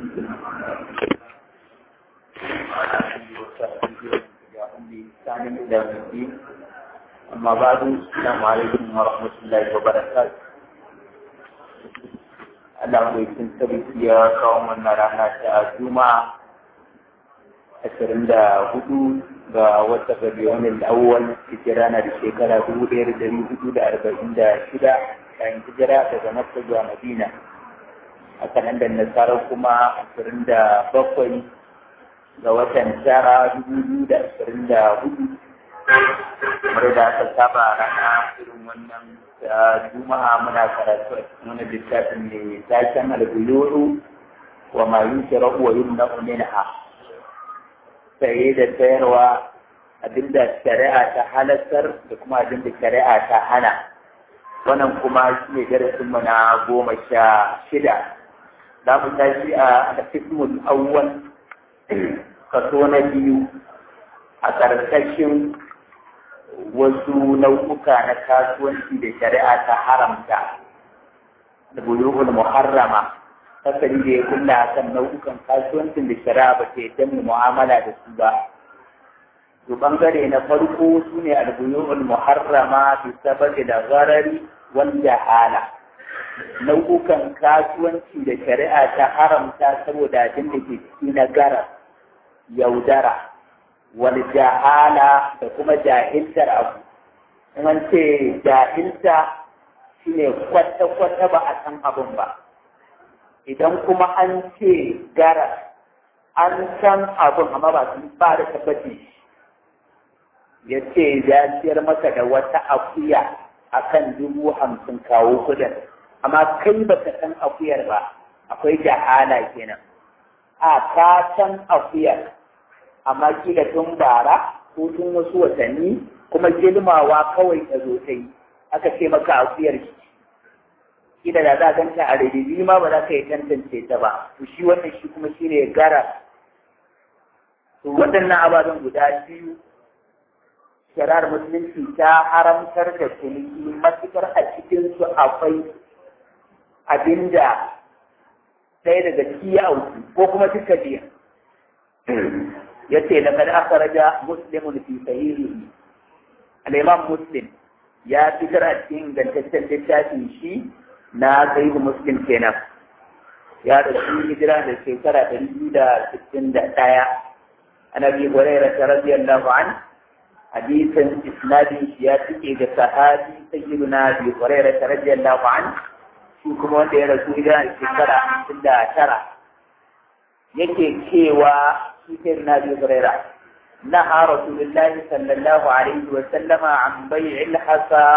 أما بعد السلام عليكم ورحمة الله وبركاته Allah mai sun sarki ya kawo mana rana ta Juma'a ashirin da hudu ga wata gabiyonin awwal hijira na da shekara dubu ɗaya da dari hudu da arba'in da shida bayan hijira daga Makka zuwa Madina. A kalandar Nasara kuma ashirin da bakwai ga watan tara dubu biyu da ashirin da hudu. Kamar da aka saba rana irin wannan da juma'a muna karatu a cikin wani littafin ne taken albuyuru wa ma yusra wa yumna minha saye da sayarwa abinda shari'a ta halartar da kuma abinda shari'a ta hana wannan kuma shi ne darasin mu na goma sha shida za mu tashi a alfismul awwal kaso na biyu a ƙarƙashin wasu nau'uka na kasuwanci da shari'a ta haramta da bulughul muharrama kasari da ya kulla kan nau'ukan kasuwancin da shari'a ba ta yadda mu mu'amala da su ba to bangare na farko su ne albuyu'ul muharrama bi sababi da gharari wal jahala nau'ukan kasuwanci da shari'a ta haramta saboda abin da ke ciki na garar yaudara wal jahala da kuma jahiltar abu in an ce jahilta shine kwata-kwata ba a san abin ba idan kuma an ce gara an san abin amma ba su ba da tabbaci ya ce ya siyar maka da wata akuya akan dubu hamsin kawo kudin amma kai ba ka san akuyar ba akwai jahala kenan a ka san akuyar amma kila tun bara ko tun wasu watanni kuma girmawa kawai ta zo ta yi aka ce maka akuyar shi kila da za ganta a rediyo ma ba za ka yi tantance ta ba to shi wannan shi kuma shi ne gara to waɗannan ababen guda biyu shari'ar musulunci ta haramtar da ciniki matukar a cikin su akwai abinda ɗaya daga ciki ya auku ko kuma duka biyan yace laqad akhraja muslimun fi sahihihi al-imam muslim ya fitar a cikin gantaccen littafin shi na sahihu muslim kenan ya da shi hijira da shekara ɗari biyu da sittin da ɗaya an abi hurairah radiyallahu an hadisin isnadin shi ya tike ga sahabi sayyiduna abi hurairah radiyallahu an shi kuma wanda ya rasu hijira da shekara hamsin da tara yake cewa cikin Nabi Huraira نهى رسول الله صلى الله عليه وسلم عن بيع الحصى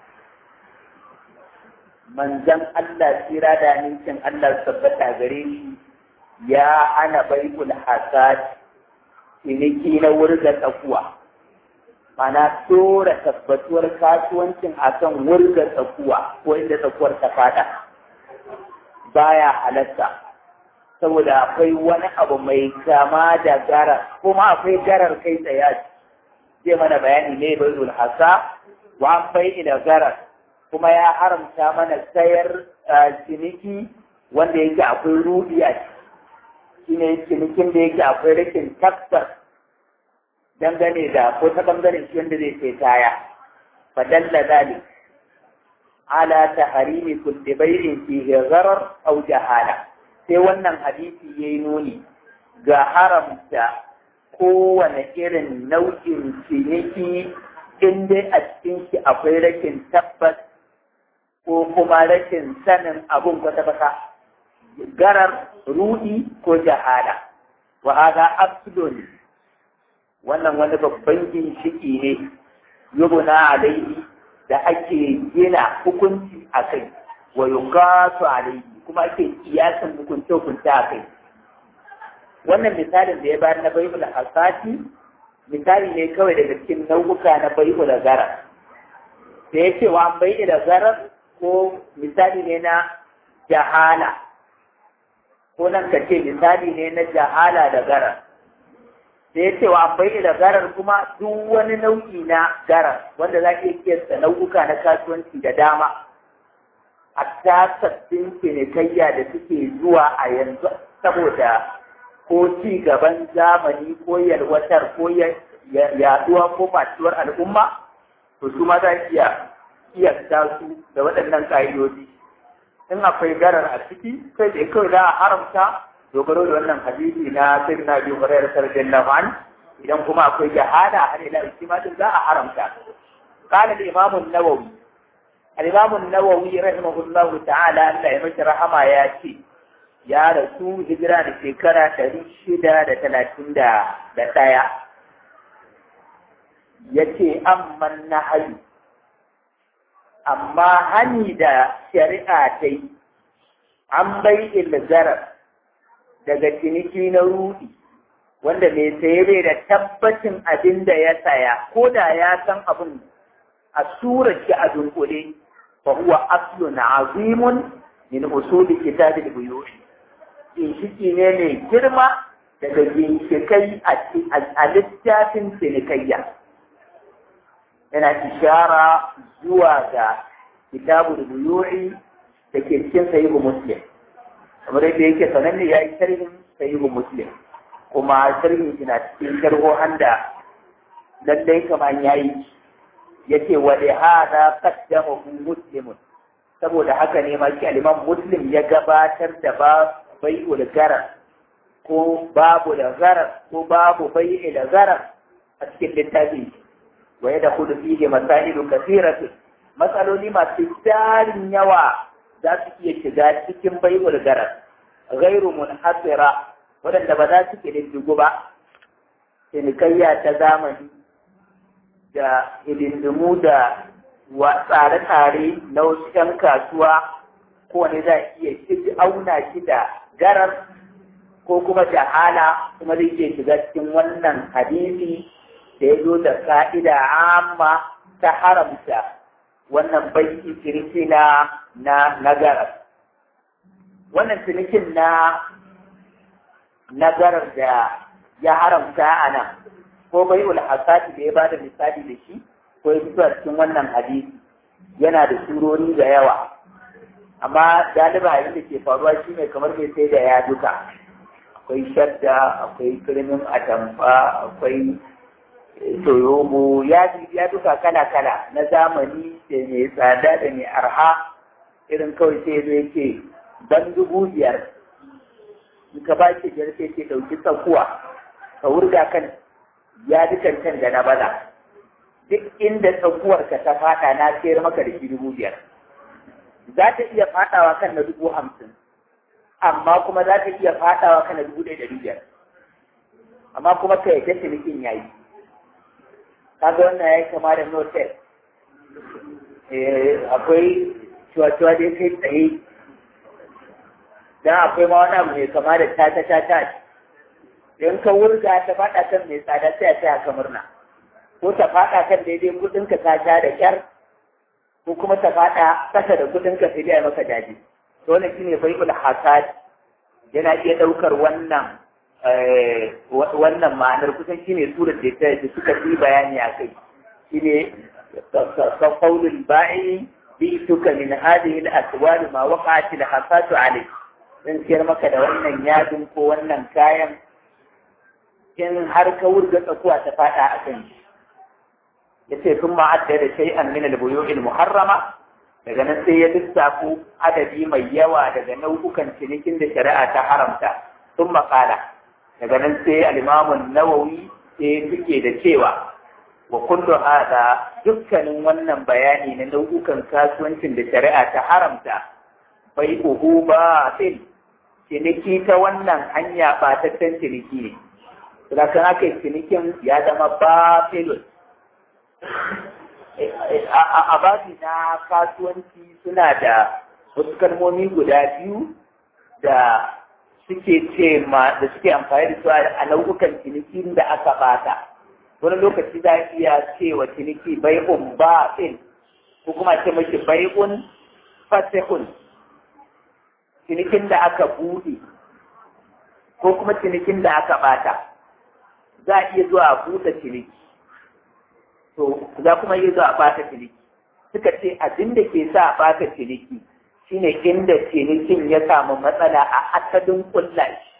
من زم الله سيرا دا نيشن الله ثبتا gare shi ya hana bai'ul hasad ciniki na wurga tsakuwa mana tora tabbatuwar kasuwancin akan wurga tsakuwa ko inda tsakuwar ta fada baya halatta saboda akwai wani abu mai kama da garar kuma akwai garar kai tsaye zai mana bayani ne bai zul hasa wa bai ila garar kuma ya haramta mana sayar ciniki wanda yake akwai rudi a shi ne cinikin da yake akwai rikin tabbas dangane da ko ta bangaren shi wanda zai sai kaya fadalla zalik ala taharimi kulli bai'in fihi gharar aw jahala sai wannan hadisi ya yi nuni ga haramta kowane irin nau'in ciniki in dai a cikin shi akwai rashin tabbas ko kuma rashin sanin abun kwata-kwata garar rudi ko jahala wa hada abdul wannan wani babban ginshiki ne yubuna alaihi da ake gina hukunci a kai wa yuqatu alaihi kuma ake kiyasan hukunce hukunce a kai wannan misalin da ya bayar na baibul hasati misali ne kawai daga cikin nau'uka na baibul gara da ya ce wa an bai da zarar ko misali ne na jahala ko nan ka ce misali ne na jahala da garar da ya ce wa an bai da garar kuma duk wani nau'i na garar wanda za ka iya kiyasta nau'uka na kasuwanci da dama hatta sabbin cinikayya da suke zuwa a yanzu saboda ko ci gaban zamani ko yalwatar ko yaduwa ko fatuwar al'umma to su ma za iya iyakta su da waɗannan ƙa'idoji in akwai garar a ciki kai da kawai za a haramta dogaro da wannan hadisi na sai na biyu hurairar sarjin laman idan kuma akwai jahada har ila istimatin za a haramta قال الإمام النووي الإمام النووي رحمه الله تعالى أن يمشي رحمة ياتي ya rasu hijira da shekara ɗari shida da talatin da ɗaya ya ce amman na hayu amma hani da shari'a ta yi an bai ilzarar daga ciniki na rudi wanda mai saye bai da tabbacin abin da ya saya ko da ya san abin a surar shi a dunkule fa huwa aslun azimun min usuli kitabil buyuti ginshiki ne mai girma daga ginshikai a littafin cinikayya yana ishara zuwa ga kitabu da buyu'i da ke cikin sahihu muslim kamar yadda yake sananne ya yi sharhin sahihu muslim kuma sharhin shi na cikin sharhohan da lallai kamar ya yi ya ce wa da hada qaddamahu muslimun saboda haka ne ma shi al-imam muslim ya gabatar da ba bai'ul garar ko babu da garar ko babu bai'i da garar a cikin littafi wa yadda kudu fiye masailu kasiratu matsaloli masu tarin yawa za su iya shiga cikin bai'ul garar gairu munhasira waɗanda ba za su ƙididdigu ba cinikayya ta zamani da hidindimu da tsare-tsare na wasu 'yan kasuwa kowane za a iya auna shi da garar ko kuma jahala kuma zai iya shiga cikin wannan hadisi da ya zo da ka'ida amma ta haramta wannan baiki ciniki na na garar wannan cinikin na na garar da ya haramta a nan ko bai ulhasati da ya bada misali da shi ko ya fito a cikin wannan hadisi yana da surori da yawa amma galiba abin da ke faruwa shi ne kamar mai sai da ya duka akwai shadda akwai kirmin atamfa akwai toyobo ya ya duka kala kala na zamani da mai tsada da mai arha irin kawai sai zo yake ban dubu biyar in ka ba shi biyar sai ke ɗauki tsakuwa ka wurga kan ya dukan can da na bala duk inda tsakuwar ka ta fada na sayar maka da shi dubu biyar za ta iya fadawa kan na dubu hamsin amma kuma za ta iya fadawa kan na dubu ɗaya ɗari biyar amma kuma ka yadda cinikin ya yi kaga wannan ya yi kama da notel akwai cuwa-cuwa da ya kai tsaye dan akwai ma wani abu mai kama da tata-tata in ka wurga ta fada kan mai tsada sai a taya ka murna ko ta fada kan daidai kudin ka ta sha da kyar ko kuma ta fada kasa da kudin ka sai dai maka daji to wannan shine bai'ul hasad yana iya daukar wannan wannan ma'anar kusan shine surar da ta suka yi bayani a kai shine qaulul ba'i bi'tuka min hadhihi al-aswar ma waqa'at al-hasatu alayh dan siyar maka da wannan yadin ko wannan kayan in har ka wurga tsakuwa ta fada a kan shi yace sun ma'adda da shay'an min al-buyu'il muharrama daga nan sai ya lissafo adadi mai yawa daga nau'ukan cinikin da shari'a ta haramta sun makala daga nan sai al-imamun nawawi sai suke da cewa wa kullu hada dukkanin wannan bayani na nau'ukan kasuwancin da shari'a ta haramta bai uhu ba ciniki ta wannan hanya ba ta ciniki ne Sadakan aka yi cinikin ya zama ba filin. A babi na kasuwanci suna da wasu kalmomi guda biyu da suke ce ma da suke amfani da su a nau'ukan ciniki da aka bata. Wani lokaci za a iya cewa ciniki bai'un ba'in ko kuma ce mashi bai'un fasihun cinikin da aka buɗe ko kuma cinikin da aka bata. za a iya zuwa a buɗe ciniki to za kuma iya zuwa a ɓata ciniki suka ce abin da ke sa a ɓata ciniki shine inda cinikin ya samu matsala a asalin kulla shi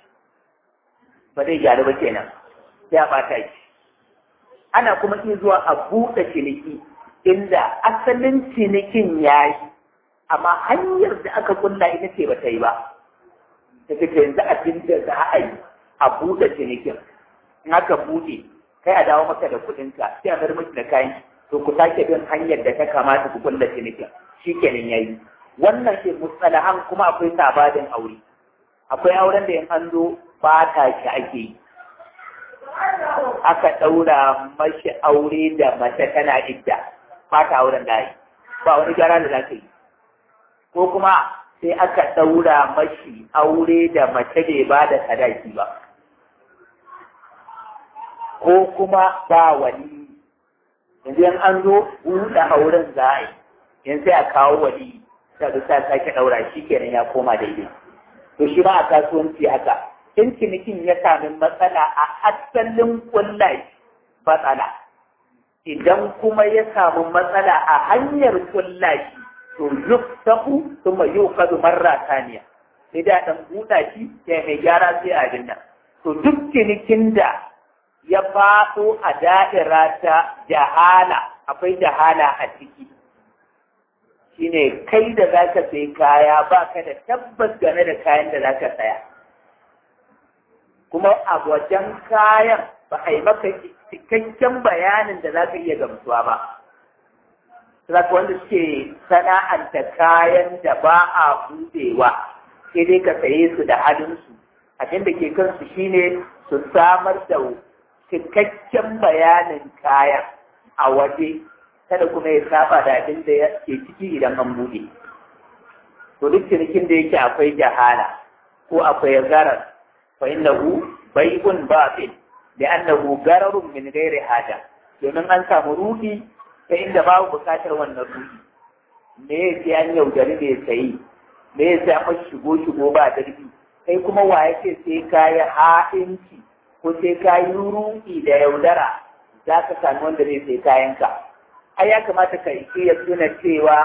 ba zai gyaru ba kenan sai a ɓata shi ana kuma iya zuwa a buɗe ciniki inda asalin cinikin ya yi amma hanyar da aka kulla ita ce ba ta yi ba ta ce yanzu abin da za a yi a buɗe cinikin in aka buɗe kai a dawo maka da kuɗinka sai a bar miki da kayan to ku sake bin hanyar da ta kamata ku kulla cinikin shi kenan ya yi wannan ke mustalahan kuma akwai sabadin aure akwai auren da in an zo ba ta shi ake yi aka ɗaura mashi aure da mace tana idda ba ta auren da yi ba wani gyara da za ka yi ko kuma sai aka ɗaura mashi aure da mace bai ba da sadaki ba ko kuma ba wani yanzu yan an zo buɗe auren za a yi yanzu sai a kawo wani da sa sake ɗaura shi kenan ya koma daidai to shi ma a kasuwanci haka in cinikin ya sami matsala a asalin kullai matsala idan kuma ya samu matsala a hanyar kullai to yuftahu thumma yuqadu marra thaniya sai da dan buɗa shi sai mai gyara sai a dinna to duk cinikin da ya faɗo a da'ira ta jahala akwai jahala a ciki shine kai da zaka sai kaya baka da tabbas game da kayan da zaka saya kuma a wajen kayan ba a yi maka cikakken bayanin da za ka iya gamsuwa ba. Saka wanda suke sana'anta kayan da ba a buɗewa, sai dai ka saye su da halinsu. Abin da ke kansu shine su samar da cikakken bayanin kayan a waje, kada kuma ya saba da abin da ke ciki idan an buɗe. To duk cinikin da yake akwai jahala ko akwai zarar فإنه بيع باطل لأنه غرر من غير حاجة domin an samu ruhi ta inda babu bukatar wannan ruhi me ya ce an yaudari mai sayi me ya ce an shigo shigo ba darbi kai kuma wa ya ce sai ka yi ha'inci ko sai ka yi ruhi da yaudara za ka sami wanda zai sai kayanka ai ya kamata ka iya tuna cewa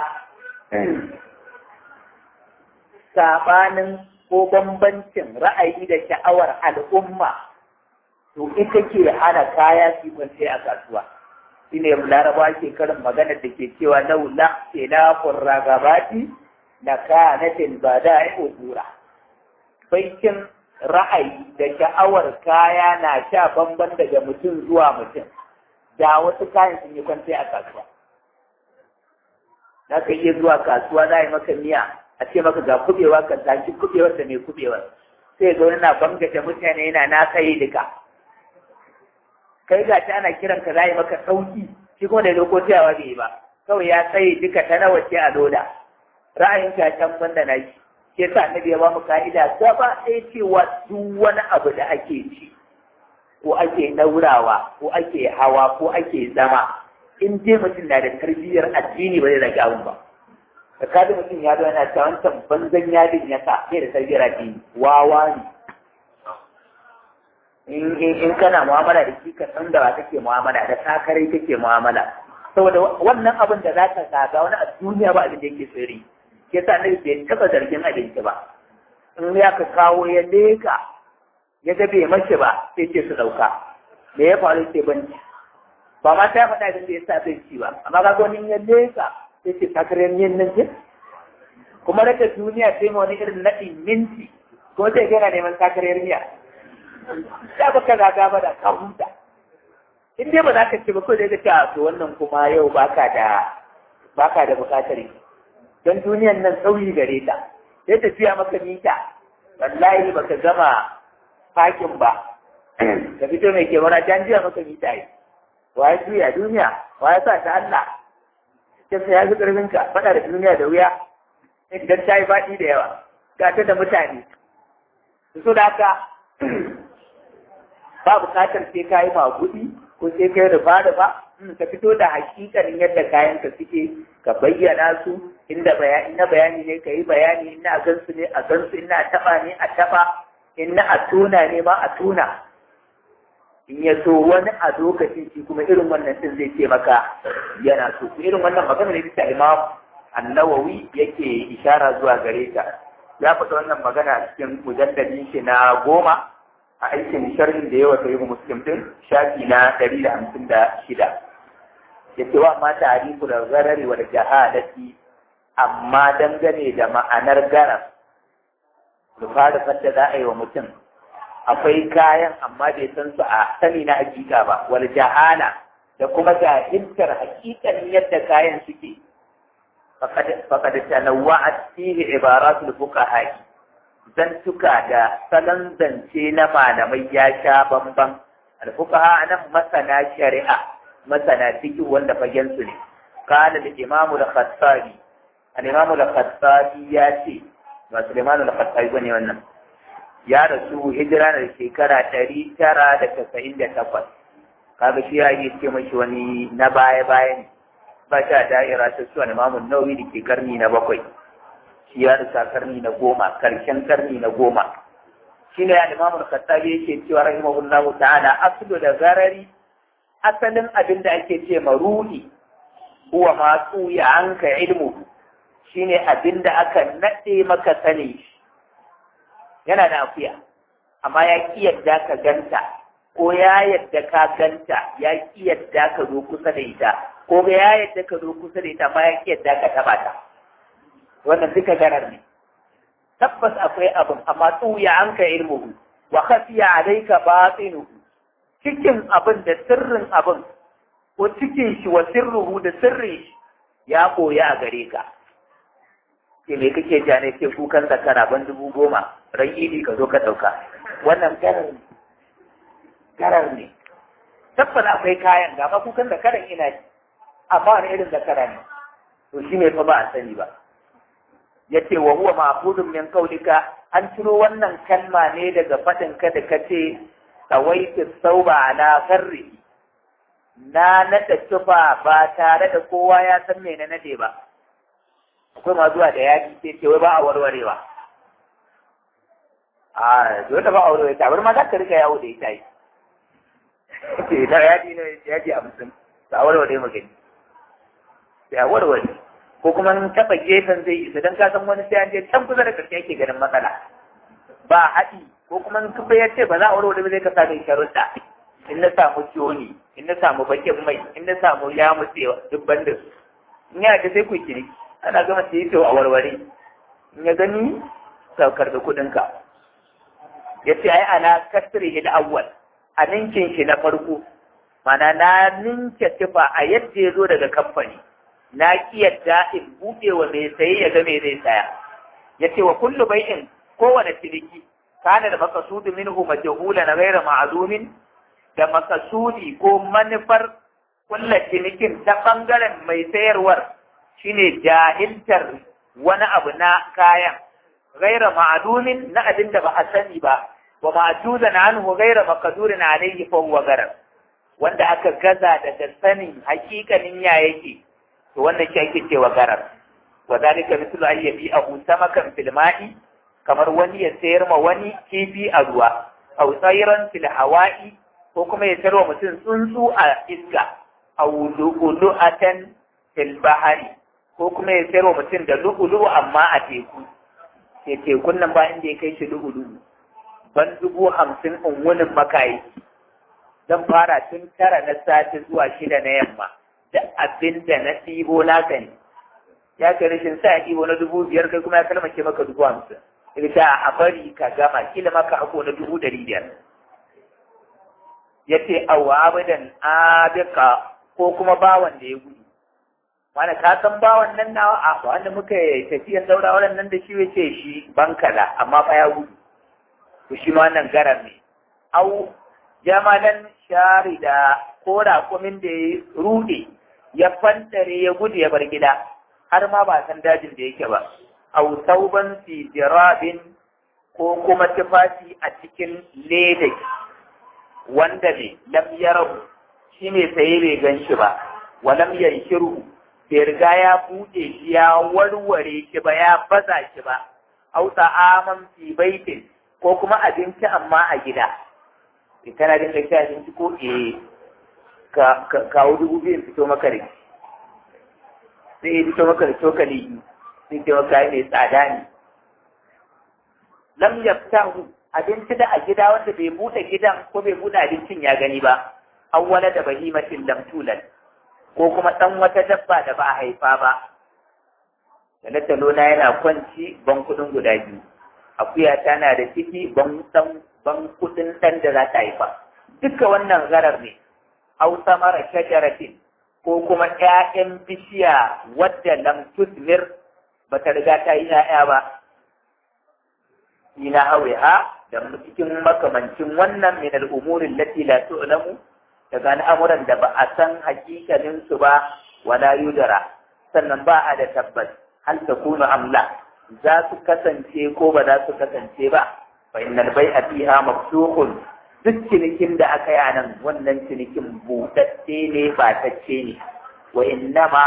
sabanin ko bambancin ra'ayi da sha'awar al'umma to ita ke hana kaya su kwance a kasuwa shi ne laraba ke karin maganar da ke cewa laula khilafur ragabati na kanatin ba da ya ujura baikin ra'ayi da sha'awar kaya na sha bamban daga mutum zuwa mutum da wasu kayan sun yi kwance a kasuwa za ka iya zuwa kasuwa za a yi maka miya a ce maka ga kubewa ka tashi kubewar da mai kubewar sai ga wani na bangaje mutane yana na kai duka kai ga ta ana kiran ka zai maka sauki shi kuma da lokotiyawa bai yi ba kawai ya tsaye duka ta nawa ce a loda ra'ayin ka can banda na shi ke sa annabi ya ba mu ka'ida gaba ɗaya cewa duk wani abu da ake ci ko ake ɗaurawa ko ake hawa ko ake zama in dai mutum na da tarbiyyar addini ba zai rage abin ba da kaji mutum ya zo yana ta wancan banzan yadin ya sa sai da tarbiyyar addini wawa ne in kana mu'amala da shi ka san da ba kake mu'amala da sakarai kake mu'amala saboda wannan abin da za ka saga wani a duniya ba abin da yake tsiri ke sa na bai taɓa zargin abinci ba in ya ka kawo ya leka ya ga bai mace ba sai ce su ɗauka me ya faru sai banci ba ma ta faɗa abin da ya sa zai ci ba amma ga wani ya leka sai ce sakarai yin nan ce kuma raka duniya sai ma wani irin naɗin minti ko sai yana neman sakarai miya ya baka zaga ba da ka huta in dai ba za ka ce ba ko dai ka ce a to wannan kuma yau baka da baka da bukatar yi don duniyan nan sauyi gare ta sai tafiya maka mita wallahi baka gama fakin ba ka fito mai ke wani can jiya maka mita yi wa ya juya duniya wa ya sa ta Allah ta ya fi karfin ka faɗa da duniya da wuya idan ta yi faɗi da yawa ga ta da mutane su da haka ba bukatar sai ka yi magudi ko sai ka yi rufa rufa ka fito da hakikanin yadda kayan ka suke ka bayyana su inda bayani na bayani ne ka yi bayani ina a gansu ne a gansu ina a taba ne a taba ina a tuna ne ma a tuna in ya so wani a lokacin shi kuma irin wannan din zai ce maka yana so irin wannan magana ne bisa imam annawawi yake ishara zuwa gare ta ya faɗa wannan magana cikin mujalladin shi na goma a aikin sharhin da yawa sai muslim din shafi na ɗari da hamsin da shida ya ce wa ma tarifu da zarari wa da jahalati amma dangane da ma'anar garar rufa da fadda za a yi wa mutum akwai kayan amma bai san su a sani na hakika ba wal jahala da kuma jahiltar hakikan yadda kayan suke faqad tanawwa'at fihi ibaratul fuqaha zantuka da salon zance na malamai ya sha bamban al fuqaha anan masana shari'a masana fiqh wanda fagen su ne qala al imam al khattabi al imam al khattabi ya ce ba Sulaiman al khattabi bane wannan ya rasu hijira da shekara ɗari tara da casa'in da takwas kaga shi ya yi ce mashi wani na baya baya ne ba sha da'ira ta suwa imamun nauyi da ke karni na bakwai shi ya rasa karni na goma karshen karni na goma shi ne ya imamun khattabi yake cewa rahimahullahu ta'ala aslu da zarari asalin abin da ake ce ma ruhi huwa ma tsuya an ka ilmu shine abin da aka naɗe maka sani shi yana da akuya amma ya ƙi yadda ka ganta ko ya yadda ka ganta ya ƙi yadda ka zo kusa da ita ko ya yadda ka zo kusa da ita amma ya ƙi yadda ka taɓa ta wannan duka garar ne tabbas akwai abin amma tsuya an ka ilmuhu wa khafiya alayka batinuhu cikin abin da sirrin abin ko cikin shi wa sirruhu da sirrin shi ya koya a gare ka ke me kake ja ne ke kukan zakara ban dubu goma ran idi ka zo ka ɗauka wannan garar ne garar ne tabbata akwai kayan ga ma kukan zakaran ina ji amma wani irin zakara ne to shi ne fa ba a sani ba yace wa huwa ma'khudun min qawlika an ciro wannan kalma ne daga fadin ka da kace tawaitu sauba ala farri na nada tufa ba tare da kowa ya san me na nade ba akwai ma zuwa da yaji sai ce wai ba a warwarewa a dole ba a warware ta bar ma za ka rika yawo da ita yi ce ta yaji ne yaji hamsin ta warware magani sai a warware ko kuma in taɓa gefen zai isa don ka san wani sai an je can kusa da karshe ake ganin matsala ba haɗi ko kuma in kafa ya ce ba za a warware ba zai ka sa mai sharuɗa in na samu joni in na samu bakin mai in na samu ya mutsewa duk banda su in yana da sai ku kiri ana gama sai to a warware in ya gani saukar da kuɗinka ya ce ai ana kasri hil awwal a ninkin shi na farko mana na ninke tufa a yadda ya zo daga kamfani na ki yadda in buɗe wa mai saye ya ga me zai saya ya ce wa kullu bai'in kowane ciniki kana da makasudu minhu majhula na ghaira ma'lumin da makasudi ko manufar kulla cinikin ta bangaren mai sayarwar shine jahiltar wani abu na kayan ghaira ma'lumin na abin da ba a sani ba wa ma'juzan anhu ghaira maqdurin alayhi fa huwa garar wanda aka gaza daga sanin hakikanin ya yake to wannan shi ake cewa garar wa zalika mithlu an yabi'ahu samakan fil ma'i kamar wani ya sayar ma wani kifi a ruwa aw tsayran fil hawa'i ko kuma ya sayar wa mutum tsuntsu a iska aw lu'lu'atan fil bahari ko kuma ya sayar wa mutum da lu'lu'u amma a teku sai tekun nan ba inda ya kai shi lu'lu'u ban dubu hamsin in wunin makayi zan fara tun tara na sati zuwa shida na yamma da abin da na ɗibo naka ne ya kai rashin sa ya ɗibo na dubu biyar kai kuma ya kalmace maka dubu hamsin ita a bari ka gama kila maka hako na dubu ɗari biyar ya ce awa abadan abika ko kuma bawan da ya gudu wani ka san bawan nan nawa a wanda muka tafiyan daura wannan da shi ya ce shi bankala amma fa ya gudu to shi ma wannan garar ne au jamalan sharida ko raƙumin da ya rude ya fantare ya gudu ya bar gida har ma ba san dajin da yake ba au sauban fi jirabin ko kuma tufafi a cikin leda wanda ne lam yarahu shi ne saye bai gan shi ba wa lam yanshiru bai riga ya buɗe shi ya warware shi ba ya baza shi ba au ta'aman fi baitin ko kuma abinci amma a gida kana dinga ci abinci ko eh ka kawo dubu biyu fito maka da sai ya fito maka da cokali sai ce maka mai tsada ne lam yaftahu abinci da a gida wanda bai buɗe gidan ko bai buɗe abincin ya gani ba awwala da bahimatin lamtulan ko kuma ɗan wata dabba da ba a haifa ba talatalo na yana kwanci ban kuɗin guda biyu akuya tana da ciki ban ɗan ban kuɗin ɗan da za ta haifa duka wannan zarar ne au samara shajaratin ko kuma ƴaƴan bishiya wadda lam tusmir ba ta riga ta yi ƴaƴa ba ina hawiha da cikin makamancin wannan min al'umurin lati la tu'lamu daga al'amuran da ba a san hakikalin su ba wala yudara sannan ba a da tabbas hal takunu amla za su kasance ko ba za su kasance ba fa innal bai'a fiha mafsuhun duk cinikin da aka yi nan wannan cinikin buɗaɗɗe ne ba tacce ne wa innama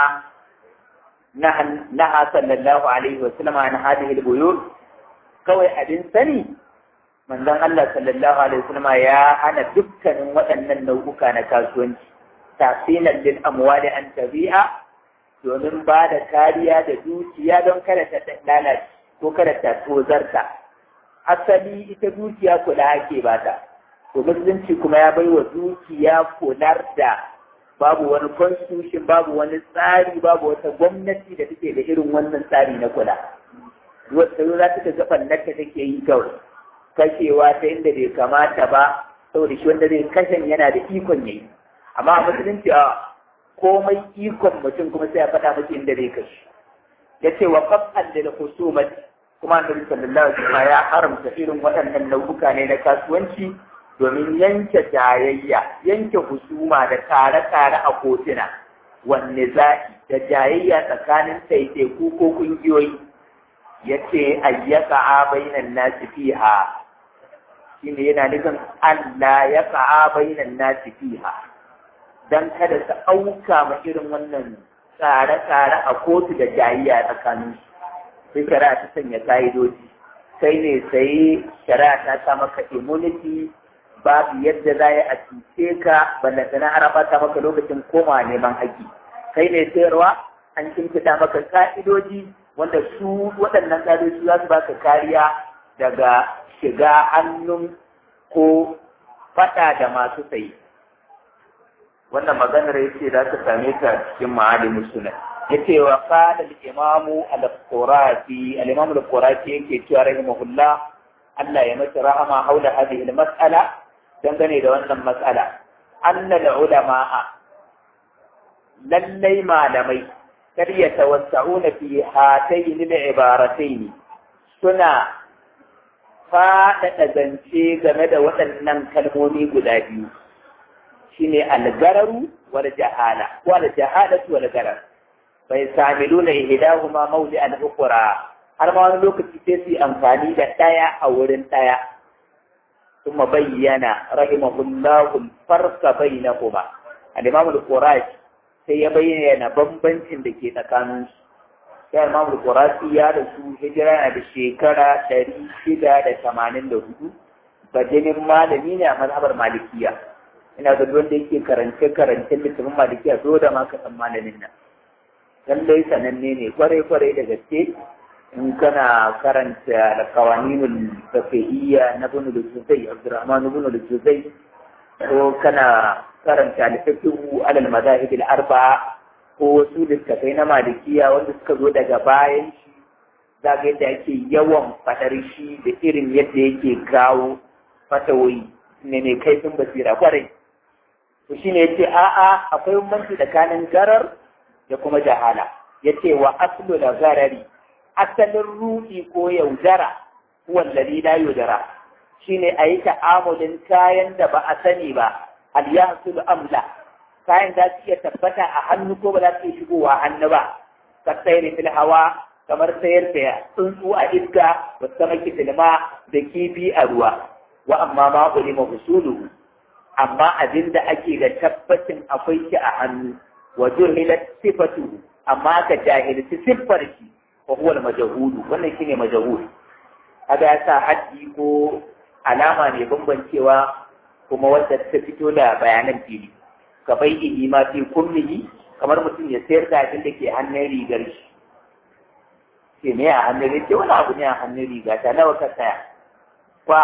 naha sallallahu alaihi wa sallama an hadhihi al-buyut kawai abin sani manzon Allah sallallahu alaihi wa sallama ya hana dukkanin waɗannan nau'uka na kasuwanci tasilan lil amwali an tabi'a domin ba da kariya da dukiya don kada ta lalace ko kada ta tozarta asali ita dukiya kula ake bata to musulunci kuma ya bai wa dukiya kular da babu wani constitution babu wani tsari babu wata gwamnati da take da irin wannan tsari na kula wata yau za ta ga ɓannarta take yi kawai kashewa ta inda bai kamata ba saboda shi wanda zai kashen yana da ikon yayi amma a musulunci a komai ikon mutum kuma sai ya faɗa miki inda zai kashe ya ce wa qaf'an lil khusumat kuma annabi sallallahu alaihi wasallam ya haramta irin waɗannan nau'uka ne na kasuwanci domin yanke jayayya yanke husuma da tare-tare a kotuna wanne za'i da jayayya tsakanin taiteku ko kungiyoyi ya ce ayyaka a bainan nasi fiha shi ne yana nufin Allah ya ka'a bainan nasi fiha don kada su auka ma irin wannan tsare-tsare a kotu da jayayya tsakanin sai shari'a ta sanya ka'idoji sai ne sai shari'a ta sa maka immunity babu yadda za a cuce ka ballantana har ta maka lokacin koma neman haƙƙi kai ne sayarwa an kimfida maka ka'idoji wanda su waɗannan ka'idoji za su baka kariya daga shiga hannun ko faɗa da masu sayi wannan maganar yace za ta same ta cikin ma'alimin sunan yace wa qala al-imamu al-qurati al-imamu al-qurati yake cewa rahimahullah Allah ya masa rahama haula hadhihi al-mas'ala dangane da wannan matsala annal ulama'a lallai malamai kar ya tawassa'una fi hatayn al-ibaratayn suna faɗaɗa zance game da waɗannan kalmomi guda biyu shine al-gararu wal jahala wal jahalatu wal garar bai samiluna ihdahuma mawdi al-ukhra har ma wani lokaci sai su yi amfani da ɗaya a wurin ɗaya ثم بين رحمه الله الفرق بينهما الإمام القراشي sai ya bayyana bambancin da ke tsakanin su sai Imam Qurasi ya da su hijira na da shekara ɗari shida da tamanin da hudu bajinin malami ne a mazhabar malikiya ina ga wanda yake karance karance littafin malikiya so da ma ka san malamin nan lallai sananne ne kwarai kwarai da gaske in kana karanta alkawaninul fiqhiyya na ibn al-Juzay Abdurrahman ibn al-Juzay ko kana karanta al-fiqhu ala al-madahib al-arba'a ko wasu littafai na malikiya wanda suka zo daga bayan shi zaga yadda ake yawan fadar shi da irin yadda yake kawo fatawoyi ne ne kaifin basira kwarai to shine yace a'a akwai bambanci tsakanin garar da kuma jahala yace wa aslu da garari asalin ruɗi ko yaudara wallazi la yaudara shine a yi ta'amulin kayan da ba a sani ba al-yahsul amla kayan za su iya tabbata a hannu ko ba za su iya shigowa hannu ba ka sayar fil hawa kamar sayar da tsuntsu a iska ba sama kitilma da kifi a ruwa wa amma ma ulima usuluhu amma abin da ake da tabbacin akwai shi a hannu wa juhilat sifatu amma ka jahilci siffar shi wa huwa al-majhulu wannan shine majhul kaga ya sa haddi ko alama ne bambancewa kuma wanda ta fito da bayanan fili ka bai ihi ma fi kullihi kamar mutum ya sayar da abin da ke hannun rigar shi ke ne a hannun rigar wani abu ne a hannun riga ta nawa ka saya ba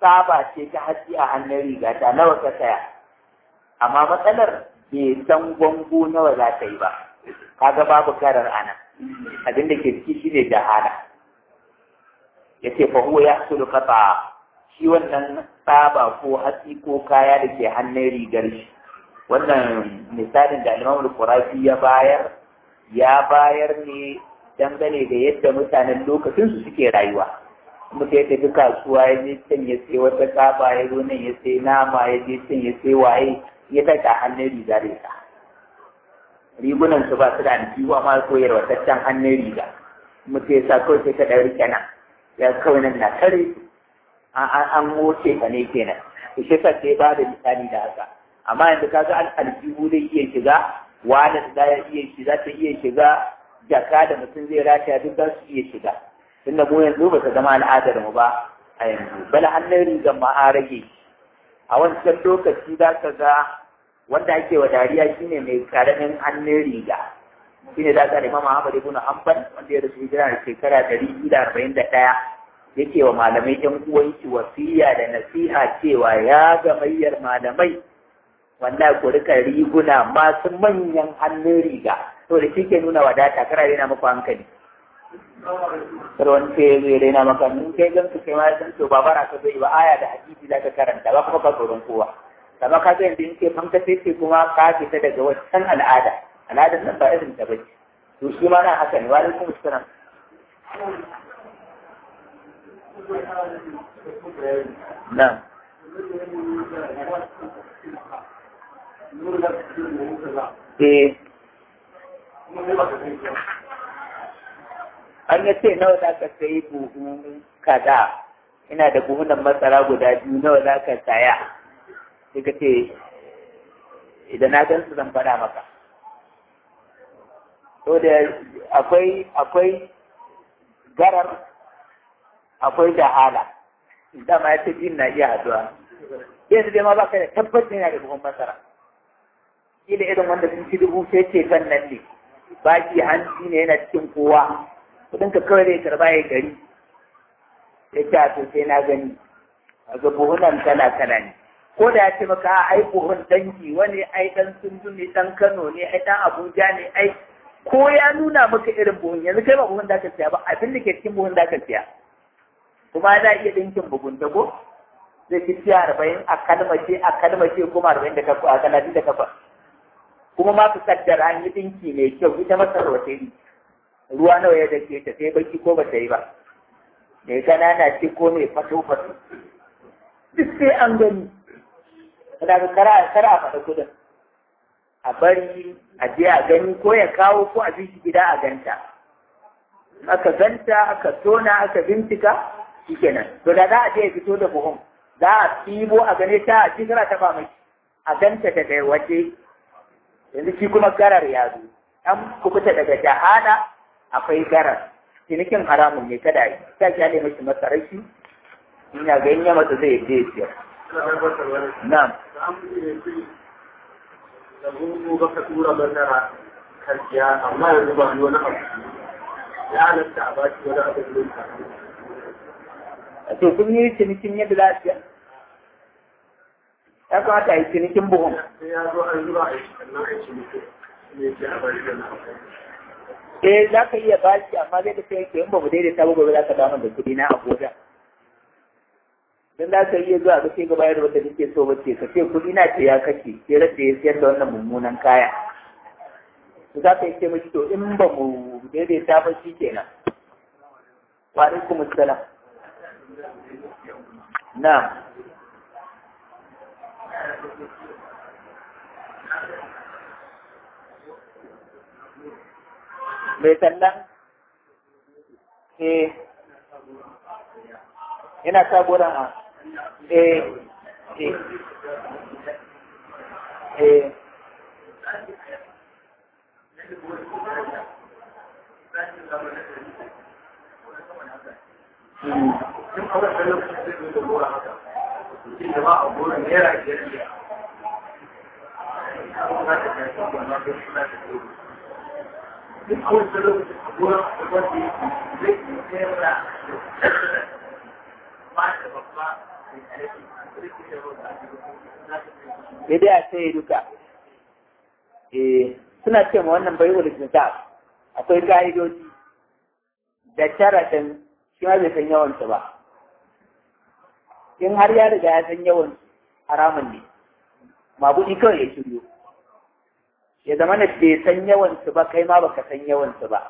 tsaba ce ta hatsi a hannun riga ta nawa ka saya amma matsalar bai san gwango nawa za ta yi ba kaga babu karar ana abin da ke ciki shine jahala yace fa huwa yahsulu qata shi wannan tsaba ko hatsi ko kaya da ke hannun rigar shi wannan misalin da Imam Al-Qurafi ya bayar ya bayar ne dangane da yadda mutanen lokacin su suke rayuwa mutum ya tafi kasuwa ya je can ya sai wata tsaba ya zo nan ya sai nama ya je can ya sai waye ya tashi a hannun riga da ita rigunan su ba su da aljihu amma koyar wataccen hannun riga mutum ya sa kawai sai ka ɗauri kenan ya kawai nan na tare an moce ka ne kenan to shi sa sai ba da misali da haka amma yanzu ka ga aljihu zai iya shiga wani da ya iya shiga ta iya shiga jaka da mutum zai rataya duk za su iya shiga tunda mu yanzu ba ta zama al'adar mu ba a yanzu bala hannun rigar ma an rage a wancan lokaci za ka ga wanda ake wa dariya shine mai karamin hannun riga shine da ka Imam Ahmad ibn Hanbal wanda ya rasu hijira da shekara ɗari biyu da arba'in da ɗaya yake wa malamai ɗan uwanki wasiya da nasiha cewa ya gamayyar malamai wanda ku rika riguna masu manyan hannun riga to da shi ke nuna wadata kara rena muku hankali kar wani ce zai rena maka in kai gan su kai ma san to ba bara ka zai ba aya da hadisi za ka karanta ba kuma ka tsoron kowa kama ka ga yanzu in ke fanka sai ce kuma ka fita daga wancan al'ada al'adar nan ba irin ta bace to shi ma na haka ne wa alaikum assalam na'am eh an ya ce nawa za ka sayi buhu kaza ina da buhunan masara guda biyu nawa za ka saya sai ka ce idan na gan su zan faɗa maka to da akwai akwai garar akwai jahala dama ya ce jin na iya haduwa yanzu dai ma baka da tabbacin yana da buhun masara kila irin wanda sun ci dubu sai ce kan nan ne baki hanci ne yana cikin kowa kudin ka kawai zai karba ya gari ya ce to sai na gani a ga buhunan kala kala ne ko da ya ce maka ai buhun dangi wani ai dan sundu ne dan kano ne ai dan abuja ne ai ko ya nuna maka irin buhun yanzu kai ba buhun da ka siya ba abin da ke cikin buhun da ka siya kuma za iya dinkin bugunta ko zai ci siya arba'in a kalmace a kalmace kuma arba'in da takwas a talatin da takwas kuma ma su kaddara an yi dinki mai kyau ita masar wata yi ruwa nawa ya dake ta sai baki ko ba ta yi ba mai kanana ce ko mai fato fato duk sai an gani kada ka kara kara a faɗa kudin a bari a je a gani ko ya kawo ko a bi shi gida a ganta aka ganta aka tona aka bincika shikenan to da za a je ya fito da buhun za a ɗibo a gane ta a cikin ta ba mai a ganta daga waje yanzu shi kuma garar ya zo an kubuta daga jahana akwai garar cinikin haramun ne kada yi ta kyale mashi masarashi ina ga yin masa zai je siyar na'am da gungu baka tura bandara karkiya amma yanzu ba wani abu ya halatta a baki wani abu da ka a ce kun yi cinikin yadda za su ya kamata a yi cinikin buhun sai ya zo an zuba a yi sannan a yi ciniki ne ke a bari da na eh za ka iya bashi amma zai da sai in ba mu daidaita ba gobe za ka dawo da kuɗi na abuja dan za ka iya zuwa ga sai ga bayar wanda nake so ba ce ka ce kuɗi na ce ya kashe sai rasa ya siyar da wannan mummunan kaya to za ka yi ce mashi to in ba mu daidaita ba shi kenan wa alaikum assalam na'am mai sallan eh yana sabuwar a eh eh eh Tun a wannan lokacin zai zo da gora haka. Mutum da ba a gora naira biyar biyar. Kuma za ta kai sabon na ga suna da gora. Duk a wancan lokacin a gora a wanda yake zai yi naira ba da babba sai dai a sai duka eh suna ce ma wannan bai wuli akwai ka'idoji da sharaɗin shi ma bai san yawansu ba in har ya riga ya san yawan haramun ne mabuɗi kawai ya shiryo ya zama na bai san yawansu ba kai ma baka san yawansu ba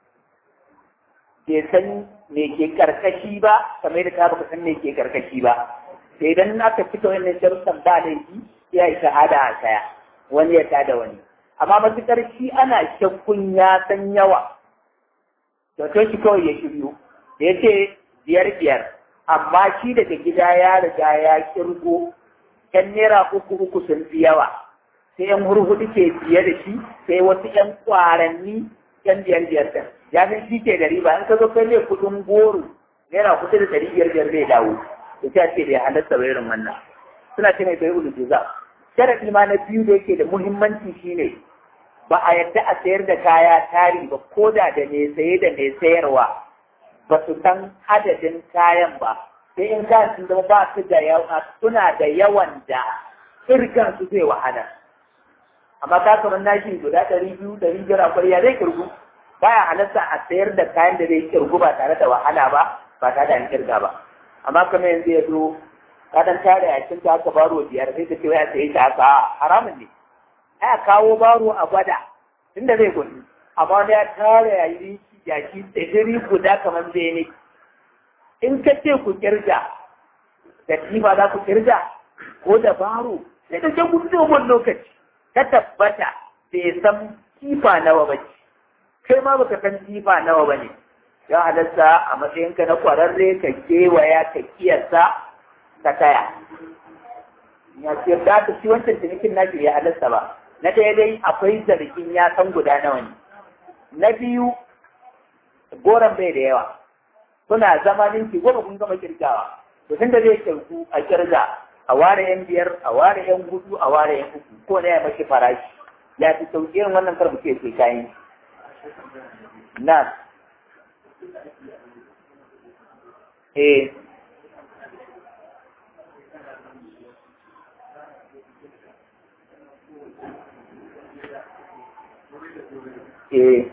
bai san me ke karkashi ba kamar da ka baka san me ke karkashi ba sai idan aka fito wannan sharuɗan ba laifi ya yi shahada a saya wani ya tada wani amma matuƙar shi ana shakkun ya san yawa to to shi kawai ya shiryo da ya ce biyar biyar amma shi daga gida ya riga ya kirgo yan naira uku uku sun fi yawa sai yan hurhudu ke biye da shi sai wasu yan kwaranni yan biyar biyar ɗin ya san shi ke da riba in ka zo kai ne kuɗin goro naira kuɗi da ɗari biyar biyar zai dawo to ta ce bai halatta ba irin wannan suna ce mai bai ulu juza sharadi ma na biyu da yake da muhimmanci shine ba a yadda a sayar da kaya tari ba ko da da mai saye da mai sayarwa ba su san adadin kayan ba sai in kayan sun zama ba su da yawa suna da yawan da kirgan su zai wahala amma ka kamar nashi guda ɗari biyu ɗari biyar akwai ya zai kirgu baya halarta a sayar da kayan da zai kirgu ba tare da wahala ba ba tare da an kirga ba amma kamar yanzu ya zo ka dan tare a cikin ta aka baro biyar sai ka ce wai a sayi ta haka haramun ne ai kawo baro a gwada tunda zai gudu amma wani ya tare ya yi jaki tsibiri guda kamar bene in ka ce ku kirga da tifa za ku kirga ko da baro sai da ke gudu dogon lokaci ta tabbata bai san tifa nawa ba ce kai ma baka san tifa nawa ba ne ya halatta a matsayinka na kwararre ka kewaya ka kiyasa ta kaya ya ce da ta ci wancan cinikin naki ya halatta ba na ɗaya dai akwai zargin ya san guda nawa ne na biyu goron bai da yawa suna zama ninki goma kun gama kirgawa to tunda zai kirku a kirga a ware yan biyar a ware yan hudu a ware yan uku ko na ya mashi farashi ya fi sauki irin wannan kar muke sai kayan na eh eh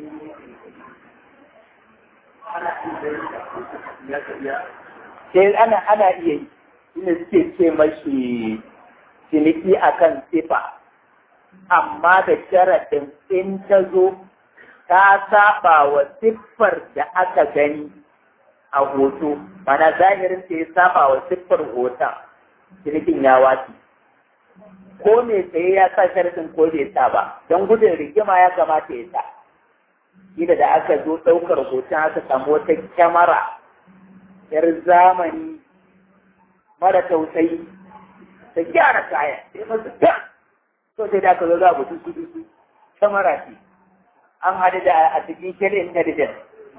sai ana ana iya yi shine suke ce mashi ciniki akan sifa amma da sharaɗin in ta zo ta saba wa siffar da aka gani a hoto mana zahirin ta ya saba wa siffar hoton cinikin ya wace ko me tsaye ya sa sharaɗin ko bai sa ba don gudun rigima ya kamata ya sa Gida da aka zo ɗaukar hoton aka samu wata kyamara yar zamani mara tausayi ta gyara kaya sai masu ta so sai da aka zo za mutum su su kyamara ce an haɗu da artificial intelligence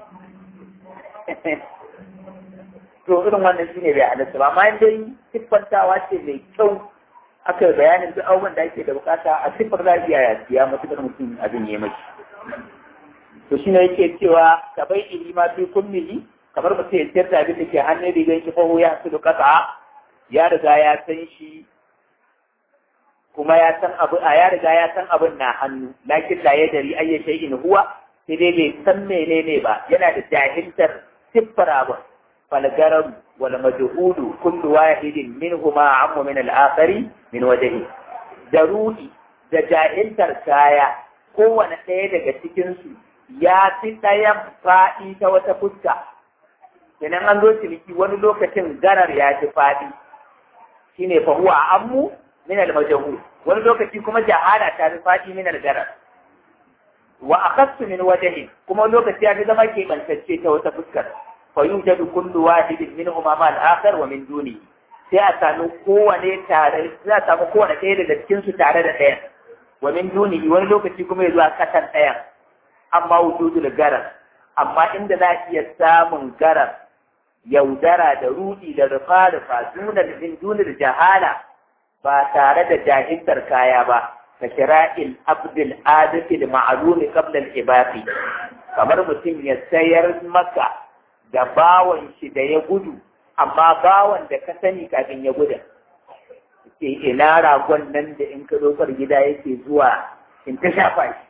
to irin wannan shine bai halatta ba amma dai siffantawa ce mai kyau aka yi bayanin duk abubuwan da ake da bukata a siffar za a iya yasiya matuƙar mutum abin ya mace to shine yake cewa ka bai ilima fi kullihi kamar mutum ya sayar da abin da ke hannun rigar shi fa ya su kasa ya riga ya san shi kuma ya san abu a ya riga ya san abin na hannu lakin la ya dari ayya shay'in huwa sai dai bai san menene ba yana da jahiltar siffar abin falgarar wal majhudu kullu wahidin minhuma ammu min al-akhari min wajhi daruri da jahiltar kaya kowane ɗaya daga cikinsu ya fi ɗayan faɗi ta wata fuska idan an zo ciniki wani lokacin garar ya fi faɗi shine fa huwa ammu min al majhul wani lokaci kuma jahala ta fi faɗi min al garar wa akhassu min wajhi kuma lokaci ya fi zama ke bantacce ta wata fuskar fa yujadu kullu wahidin minhuma ma al akhar wa min duni sai a samu kowane tare za a samu kowane ɗaya daga cikin su tare da ɗayan wa min duni wani lokaci kuma ya zuwa kasan ɗayan amma wujudul garar amma inda za iya samun garar yaudara da rudi da rufa rufa dunar min dunar jahala ba tare da jahiltar kaya ba ka kira'il abdul adil ma'lumi qabla al-ibaqi kamar mutum ya sayar maka da bawan shi da ya gudu amma bawan da ka sani kafin ya gudu ke ina ragon nan da in ka dokar gida yake zuwa in ta shafa shi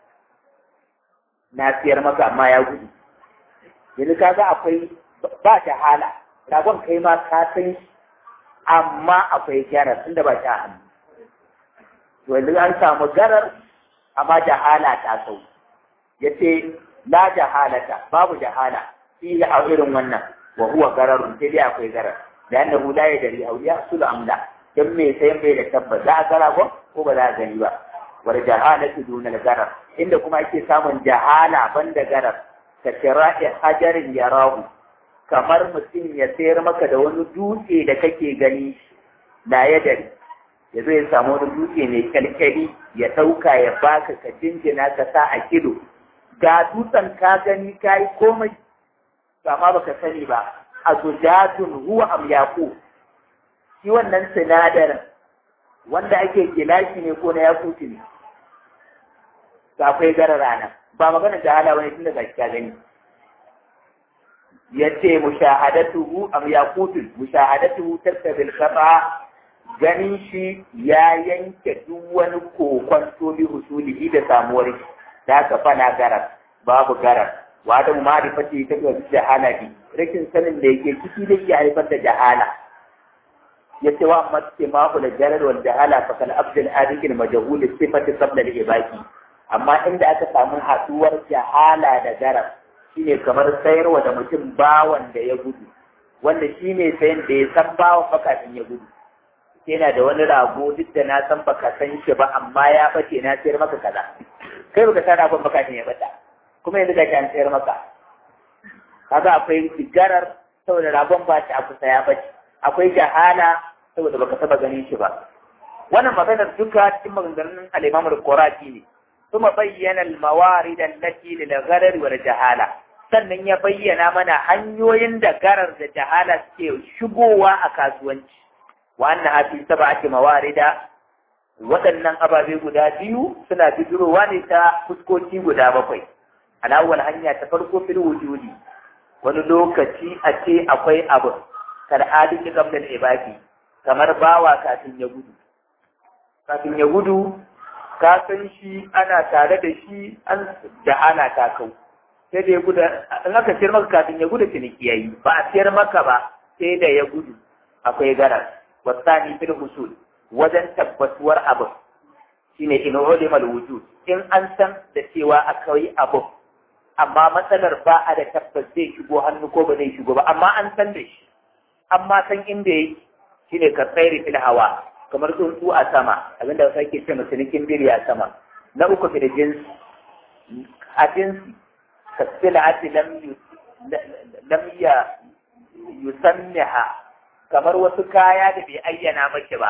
na siyar maka amma ya gudu yanzu kaga akwai ba ta hala ragon kai ma ka san shi amma akwai garar tunda ba ta hannu to yanzu an samu garar amma jahala ta sau ya ce la jahalata babu jahala fi a irin wannan wa huwa gararun sai dai akwai garar da yanda hula ya dari auliya su da amla dan me sai bai da tabbas za a gara ko ko ba za a gani ba wal jahalatu dunal garar inda kuma ake samun jahala banda garar ka kira'i hajarin yarahu kamar mutum ya sayar maka da wani dutse da kake gani na ya dari ya zo ya samu wani dutse mai kyalkyali ya ɗauka ya baka ka jinjina ka sa a kido ga dutsen ka gani ka yi komai amma baka sani ba a zujatun huwa am yaku shi wannan sinadarin wanda ake gilashi ne ko na yakuti ne ga akwai gara rana ba magana da hala wani tunda gashi ka gani yace mushahadatuhu am yaqutun mushahadatuhu tartabil khata ganin shi ya yanke duk wani kokon bi husulihi da samuwar shi da aka fana garar babu garar wa da ma'rifati ta ga jahala bi rikin sanin da yake ciki da ya haifar da jahala yace wa amma ce ma da jarar wal jahala fa kal abdul adikin majhul sifati qabla al ibaki amma inda aka samu haduwar jahala da garar shine kamar sayarwa da mutum bawan da ya gudu wanda shi ne sayan da ya san bawan bakafin ya gudu yana da wani rago duk da na san baka san shi ba amma ya bace na sayar maka kaza kai baka san ragon bakafin ya bata kuma yanzu gashi an sayar maka kaga akwai sigarar saboda ragon ba shi a kusa ya bace akwai jahala saboda baka taba ganin shi ba wannan maganar duka cikin maganganun al-Imam al-Qurati ne ثم بين الموارد التي للغرر والجهالة sannan ya bayyana mana hanyoyin da garar da jahala suke shigowa a kasuwanci wannan hafi saba ake mawarida waɗannan ababe guda biyu suna bijirowa ne ta fuskoki guda bakwai alawal hanya ta farko fil wujudi wani lokaci a ce akwai abu kal'adin ki gamdal ibaki kamar bawa kafin ya gudu kafin ya gudu ka san shi ana tare da shi an da ana ta kau sai da ya gudu in aka siyar maka kafin ya gudu ciniki yayi ba a siyar maka ba sai da ya gudu akwai garar wasani fil husul wajen tabbatuwar abu shine in ulimal wujud in an san da cewa akwai abu amma matsalar ba a da tabbas zai shigo hannu ko ba zai shigo ba amma an san da shi amma san inda yake shine ka tsairi fil hawa kamar tsuntsu a sama abinda wasu ake ce cinikin biri a sama na uku fi da jinsi a jinsi ka sila ati lam ya yusanniha kamar wasu kaya da bai ayyana maki ba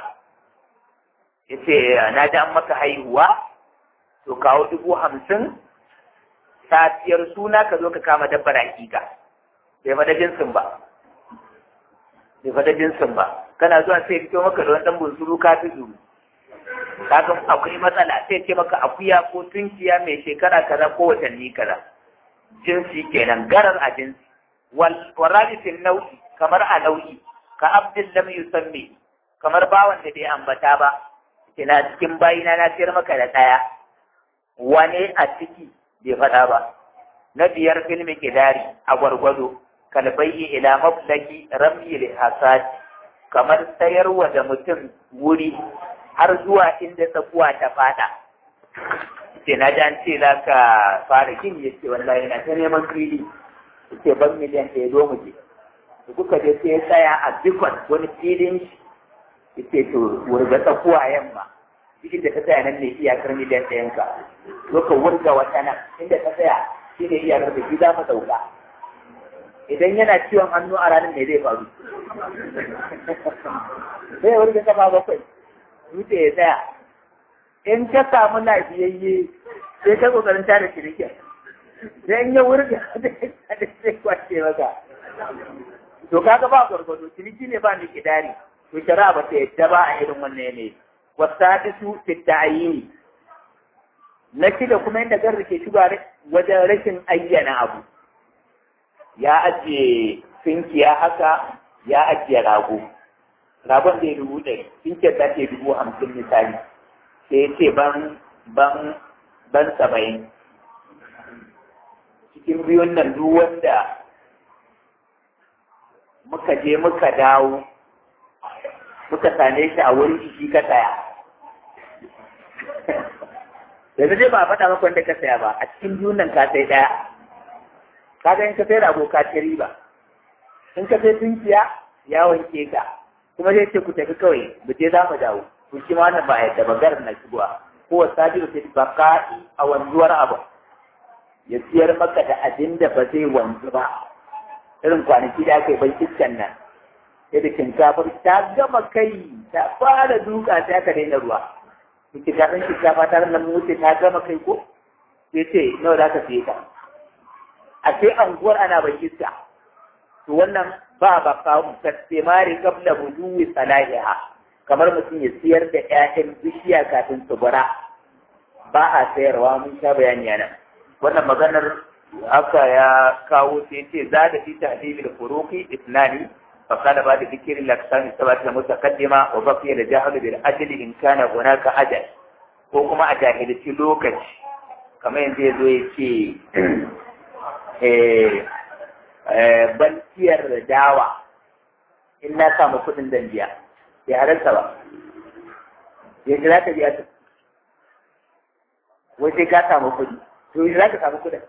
yace na ji an maka haihuwa to kawo dubu hamsin safiyar suna ka zo ka kama dabbar hakika bai fada jinsin ba bai fada jinsin ba kana zuwa sai fito maka da wani dan bunsuru ka fi zuru kaga akwai matsala sai ce maka akuya ko tunkiya mai shekara kaza ko watanni kaza jinsi kenan garar a jinsi wal waradisin nau'i kamar a nau'i ka abdin lam yusammi kamar bawan da bai ambata ba kina cikin bayina na sayar maka da daya wane a ciki bai faɗa ba na biyar filmi kidari a gwargwado kalbayi ila mablaki ramyi hasad kamar sayarwa da mutum wuri har zuwa inda tsakuwa ta fada ce na ji an ce za ka fara gini ya ce wallahi na ta neman fili ce ban miliyan ɗaya zo mu je da kuka je sai ya tsaya a bikon wani filin shi ya ce to wurga tsakuwa yamma cikin da ka tsaya nan ne iyakar miliyan ɗayan ka zo ka wurga wata nan inda ka tsaya shi ne iyakar da shi za mu ɗauka idan yana ciwon hannu a ranar ne zai faru sai ya wurga kafa bakwai dutse ya tsaya in ka samu lafiyayye sai ka kokarin tada shirikin sai in ya wurga da sai kwace maka to kaga ba gwargwado ciniki ne ba ni kidari to shari'a ba ta yadda ba a irin wannan yanayi wasadisu fi ta'yini na shida kuma inda garri ke shiga wajen rashin ayyana abu ya ajiye sinkiya haka ya ajiye rago ragon zai dubu ɗari tinkiyar za ta yi dubu hamsin misali sai ya ce ban ban ban saba'in cikin biyun nan duk wanda muka je muka dawo muka same shi a wurin shi ka tsaya yanzu dai ba a faɗa maka wanda ka saya ba a cikin biyun nan ka sai ɗaya ka ga in ka sai rago ka ci riba in ka sai tunkiya ya wanke ka kuma zai ce ku tafi kawai mu je za mu dawo ku shi ma wannan ba yadda ba garin na shigowa ko wasabi da sai baka'i a wanzuwar abu ya siyar maka da abin da ba zai wanzu ba irin kwanaki da aka yi bai iskan nan sai da shinkafar ta gama kai ta fara duka sai aka daina ruwa kike ta san shinkafa ta nan wuce ta gama kai ko sai ce nawa za ka siye ta a sai anguwar ana bai iska to wannan ba ba kawo tasbimari qabla buduwi salahiha kamar mutum ya siyar da ƴaƴan bishiya kafin su bara ba a sayarwa mun sha bayani nan wannan maganar haka ya kawo sai ce za da fi tahdibi da furuqi ithnani fa qala ba da dhikri al-aqsam sabat al-mutaqaddima wa baqiya al-jahl bil ajli in kana hunaka ajal ko kuma a jahilci lokaci kamar yanzu ya zo ya ce ban siyar da dawa in na samu kuɗin dan biya ya halarta ba ya ji za ka biya ta wai sai ka samu kuɗi to yanzu za ka samu kuɗin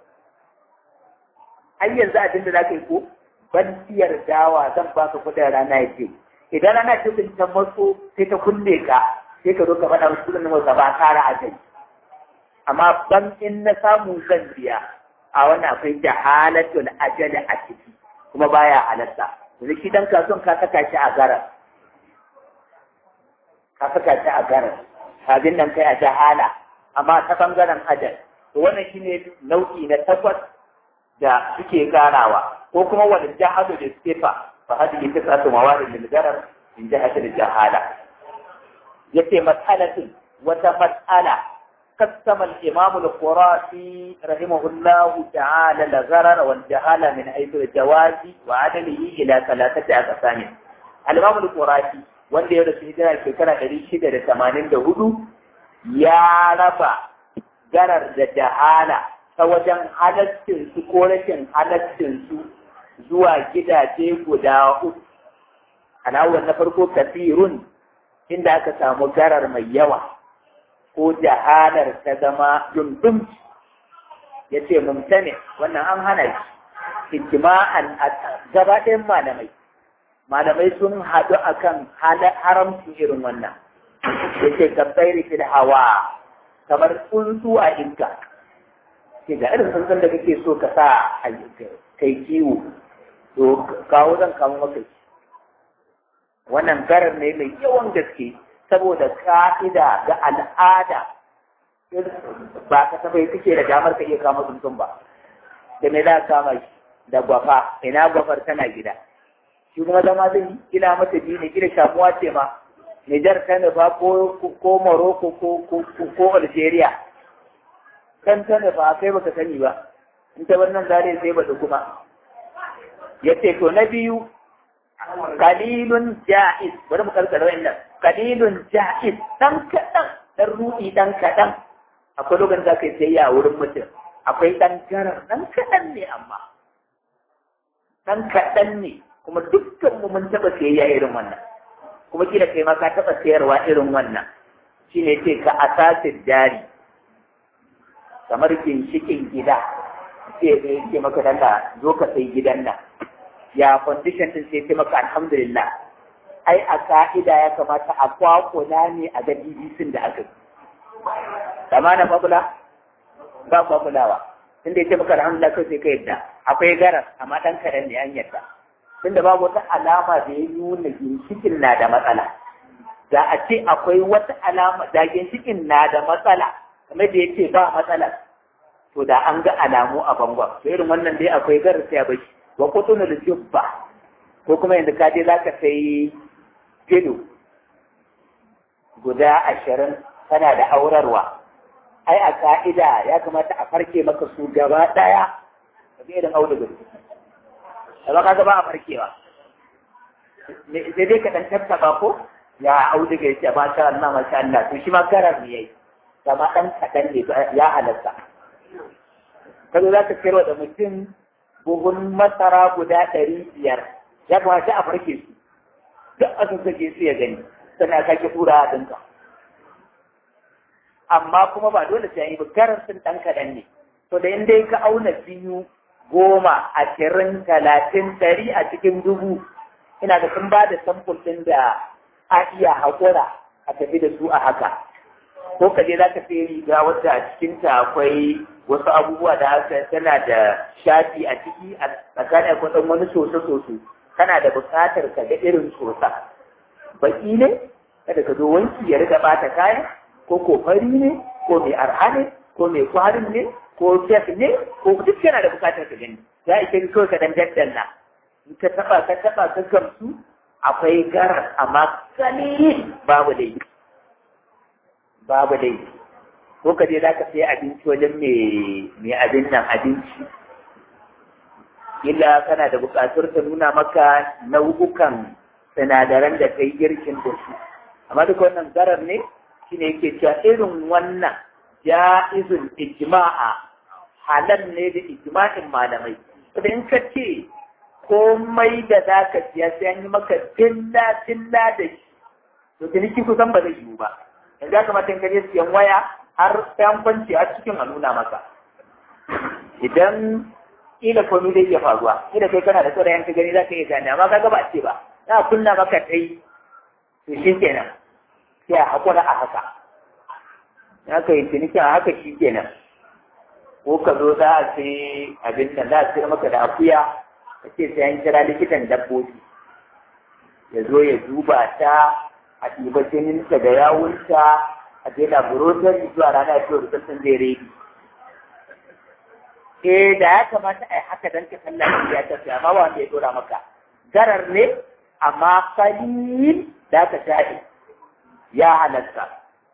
ai yanzu abin da za ka yi ko ban siyar dawa zan ba ka kuɗin rana ya ce idan rana ce kun ta matso sai ta kulle ka sai ka zo ka faɗa musu kuɗin na ba kara a kai amma ban in na samu zan biya a wannan akwai jahalatul ajali a ciki kuma baya halatta yanzu shi dan kasuwan ka saka shi a garar ka saka shi a garar abin nan kai a jahala amma ta bangaren ajal to wannan shine nau'i na takwas da suke karawa ko kuma wani jahadu da sifa fa hadihi tisatu mawarid lil garar in jahatul jahala yace mas'alatin wata mas'ala قسم الإمام القرافي رحمه الله تعالى الغرر والجهالة من حيث الجواز وعدمه إلى ثلاثة أقسام الإمام القرافي wanda ya rasu hijira shekara ɗari shida da tamanin da hudu ya raba garar da jahala ta wajen halastinsu ko rashin halastinsu zuwa gidaje guda uku alawar na farko kafirun inda aka samu garar mai yawa ko jahalar ta zama dundum ya ce mumtane wannan an hana shi ijma'an gaba ɗayan malamai malamai sun haɗu akan haramci irin wannan ya ce gabbairi fil hawa kamar tsuntsu a inka ke ga irin tsuntsun da kake so ka sa a kai kiwo to kawo zan kawo maka wannan garar ne mai yawan gaske saboda ka'ida ga al'ada ba ka tafai kake da damar ka iya kama tsuntsun ba da me za ka kama shi da gwafa ina gwafar tana gida shi kuma zama zai ina mata biyu ne gida shamuwa ce ma Nijar ta nufa ko ko Morocco ko ko Algeria kan ta nufa kai baka sani ba in ta wannan zare sai ba kuma yace to na biyu kalilun ja'iz bari mu karkara wannan kalilun ja'iz dan kadan dan ruɗi dan kadan akwai lokacin da kai sai ya wurin mutum akwai dan garar dan kadan ne amma dan kadan ne kuma dukkan mu mun taba sayayya irin wannan kuma kila kai ma ka taba sayarwa irin wannan shine ce ka asasin jari kamar ginshikin gida sai ya ce maka dalla zo ka sai gidan nan ya condition din sai maka alhamdulillah ai a ka'ida ya kamata a kwakula ne a ga DBC da aka yi amma na kwakula ba kwakulawa tunda ya ce maka alhamdulillah kai sai ka yadda akwai garas amma dan kaɗan ne an yadda tunda babu wata alama da ya nuna ginshikin na da matsala da a ce akwai wata alama da ginshikin na da matsala kamar da ya ce ba matsala to da an ga alamu a bangon to irin wannan dai akwai garas ya bashi wa kutunul jubba ko kuma yadda ka je zaka sai filo guda ashirin tana da aurarwa ai a ka'ida ya kamata a farke maka su gaba ɗaya ka ga irin auduga amma kaga ba a farkewa sai dai ka dan tattaba ko ya auduga ya ce ba sha Allah masha Allah to shi ma garar ne yayi kama dan kadan ne ya halatta kazo za ka kiro da mutum buhun masara guda ɗari biyar ya kamata a farke su duk a sun sake su ya gani sannan ka ke tura a dinka amma kuma ba dole sai yi ba garar sun ɗan kaɗan ne to da inda ka auna biyu goma ashirin talatin ɗari a cikin dubu ina da sun ba da samfur ɗin da a iya haƙura a tafi da su a haka ko ka je za ka sai riga wadda a cikinta akwai wasu abubuwa da haka tana da shafi a ciki a tsakanin akwai ɗan wani soso-soso kana da buƙatar ka ga irin sosa baki ne kada ka zo wanki ya riga ɓata kayan ko ko fari ne ko mai arha ne ko mai kwarin ne ko fek ne ko duk yana da buƙatar ka gani ya ike kawai ka dan daddanna in ka taɓa ka taɓa ka gamsu akwai garar amma kalilin babu dai babu dai ko ka je za ka sai abinci wajen mai abin nan abinci illa kana da buƙatar ta nuna maka nau'ukan sinadaran da kai girkin da su amma duk wannan garar ne shine yake cewa irin wannan ja'izun ijma'a halal ne da ijma'in malamai saboda in ka ce komai da za ka siya sai an yi maka tilla tilla da shi to ciniki kusan ba zai yiwu ba yanzu ya kamata in ka je siyan waya har sai an kwanci a cikin a nuna maka idan kila komai zai iya faruwa kila kai kana da saurayin ka gani za ka iya gane amma kaga ba ce ba za a kunna maka kai to shi kenan sai a haƙura a haka ya ka yi cinikin a haka shi kenan ko ka zo za a sai abin da za a sayar maka da akuya ka ce sai an kira likitan dabbobi ya zo ya duba ta a ɗiba jininta da yawunta a je laboratory zuwa rana ya fiye rubutun zai redi eh da ya kamata a yi haka don ka san lafiya ta fiye amma ba wanda ya dora maka garar ne amma kalil da ka shaɗi ya halatta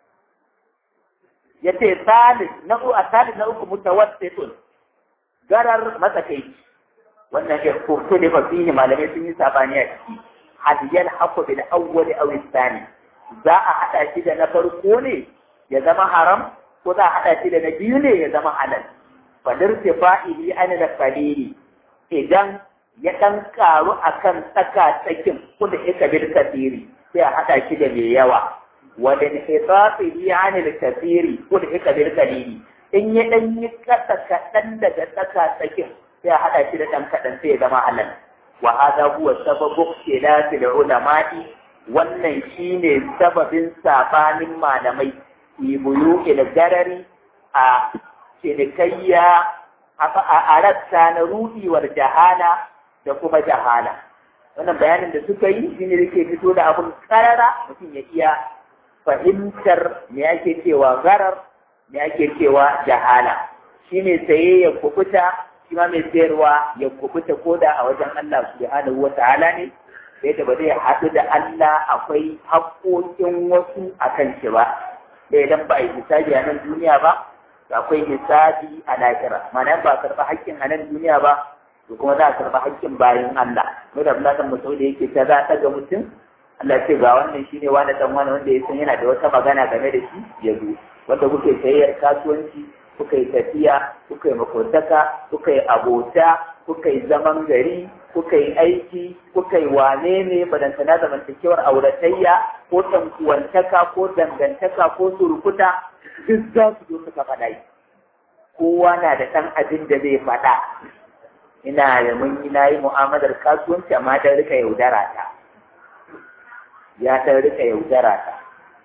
ya ce salis na uku a salis na uku mutawassitun garar matsakaici wannan ya kurto da fasihi malamai sun yi sabani a ciki hadiyar haku bil awwali aw thani za a hada shi da na farko ne ya zama haram ko za a hada shi da na biyu ne ya zama halal fadar fa'ili an da qalili idan ya dan karu akan tsaka tsakin kuma ika bil kasiri sai a hada shi da mai yawa wadda hisafihi an da kasiri kuma ika bil qalili in ya dan yi kasa kadan daga tsaka tsakin sai a hada shi da dan kadan sai ya zama halal wa hada huwa sababu ikhtilafi ulama'i wannan shine sababin sabanin malamai ibuyu ila garari a cinikayya a rassa na rudiwar jahala da kuma jahala wannan bayanin da suka yi shine da ke fito da abun karara mutum ya iya fahimtar me ake cewa garar me ake cewa jahala shine saye ya kubuta shi ma mai sayarwa ya kubuta ko da a wajen Allah subhanahu wa ta'ala ne da yadda ba zai haɗu da Allah akwai haƙoƙin wasu a kan shi ba da idan ba a yi hisabi a nan duniya ba akwai hisabi a lahira ma'ana ba a karɓi haƙƙin a nan duniya ba to kuma za a karɓi haƙƙin bayan Allah mai da Abdullahi Mas'ud da yake ta za ta ga mutum Allah ce ga wannan shine wani dan wani wanda ya san yana da wata magana game da shi ya zo wanda kuke sayayyar kasuwanci kuka yi tafiya, kuka yi makotaka, kuka yi abota, kuka yi zaman gari, kuka yi aiki, kuka yi wane ne badantana zamantakewar auratayya ko tankuwantaka ko dangantaka ko surukuta duk za su zo suka faɗa yi. Kowa na da ɗan abin da zai faɗa. Ina da mun yi na yi mu'amalar kasuwanci amma ta rika yaudara ta. Ya ta rika yaudara ta.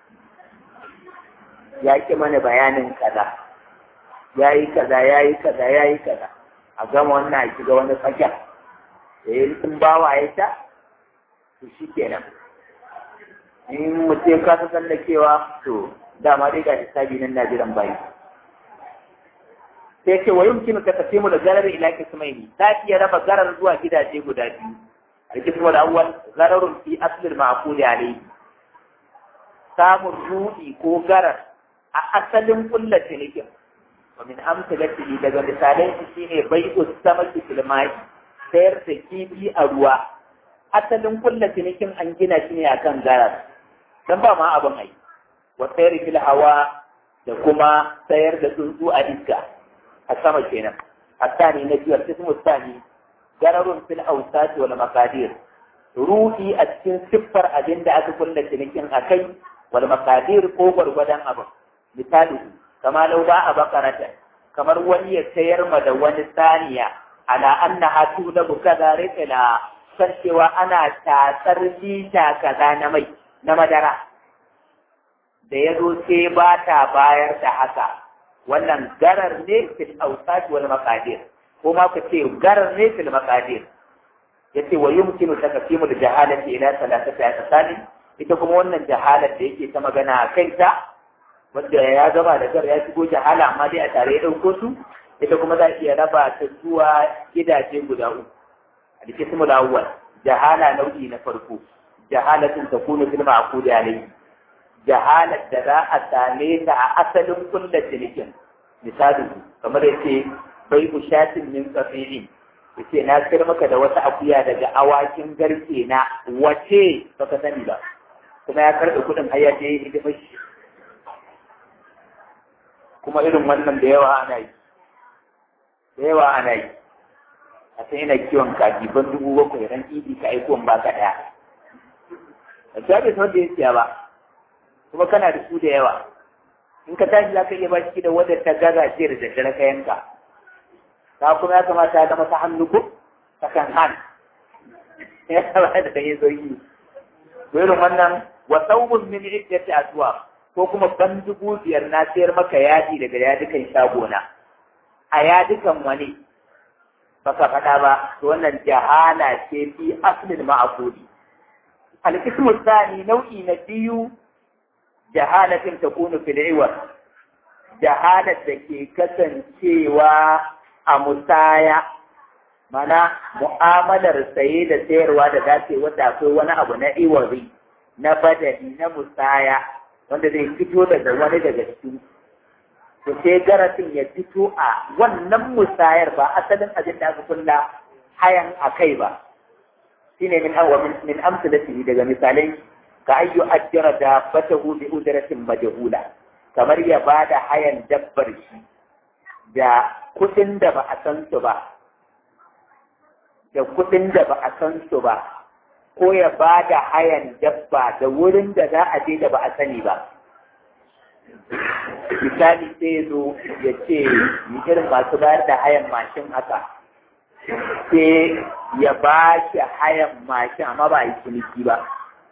Ya ki mana bayanin kaza. ya yi kaza ya yi kaza ya yi kaza a gama wannan a shiga wani fagen da ya rikin bawa ya ta to shi kenan in mutum ka ta tsallakewa to dama dai ga hisabi nan na jiran bayi sai ce wa yumkin ka tafi mu da garar ila kismaini ta iya raba garar zuwa gidaje guda biyu al-qismu al-awwal gararun fi asl al-ma'qul alayhi samun rudi ko garar a asalin kullace nikin ومن أمثلته daga misalan shi shine bai'u samaki fil ma'i sayar da kifi a ruwa asalin kulla cinikin an gina shi ne akan garar dan ba ma abin ai wa sayar fil hawa da kuma sayar da tsuntsu a iska a sama kenan asani na biyar ismu sani gararun fil awsat wal maqadir ruhi a cikin siffar abin da aka kulla cinikin akai wal maqadir ko gwargwadon abin misali kama lau ba a bakarata kamar wani ya sayar ma da wani saniya ala annaha tulabu kaza rikila san cewa ana tatsar lita kaza na mai na madara da ya zo sai ba ta bayar da haka wannan garar ne fil awsat wal maqadir ko ma ku ce garar ne fil maqadir yace wa yumkinu takfimu al jahalati ila thalathati asali ita kuma wannan jahalar da yake ta magana a kanta wanda ya gaba da gar ya shigo jahala amma dai a tare ya dauko su ita kuma za iya raba ta zuwa gidaje guda uku القسم الأول جهالة نوعي نفرقو جهالة تكون في المعقود عليه جهالة دراء الثانية أصل كل تلك مثاله كما يقول بيع شاة من قطيع yace na sayar maka da wata akuya daga awakin garke na wace baka sani ba kuma ya karɓi kuɗin har ya je hidimar shi kuma irin wannan da yawa ana yi da yawa ana yi a sai yana kiwon kaji ban dubu bakwai ran idi ka aiko ba ka ɗaya a ta bai da ya siya ba kuma kana da su da yawa in ka tashi za ka iya ba shi da wadda ta gaza ce da daddare ka yanka ta kuma ya kamata ya zama ta hannu ko ta kan han ya kamata da yi zoyi irin wannan wa saubun min iddati aswa ko kuma ban dubu biyar na sayar maka yadi daga yadukan shagona a yadukan wani baka faɗa ba to wannan jahala ce fi aslin ma'akudi al-qismu thani nau'i na biyu jahalatin takunu fil iwar jahalat da ke kasancewa a musaya mana mu'amalar saye da sayarwa da dace wanda akwai wani abu na iwari na badali na musaya wanda zai fito daga wani daga cikin to sai garatin ya fito a wannan musayar ba asalin abin da aka kulla hayan a kai ba shine min hawa min amsalatihi daga misalai ka ayyu ajjara da fatahu bi udratin majhula kamar ya bada hayan dabbar shi da kudin da ba a san su ba da kudin da ba a san su ba ko ya bada hayan dabba da wurin da za a je da ba a sani ba misali sai zo ya ce irin masu bayar da hayan mashin haka sai ya ba shi hayan mashin amma ba a yi ciniki ba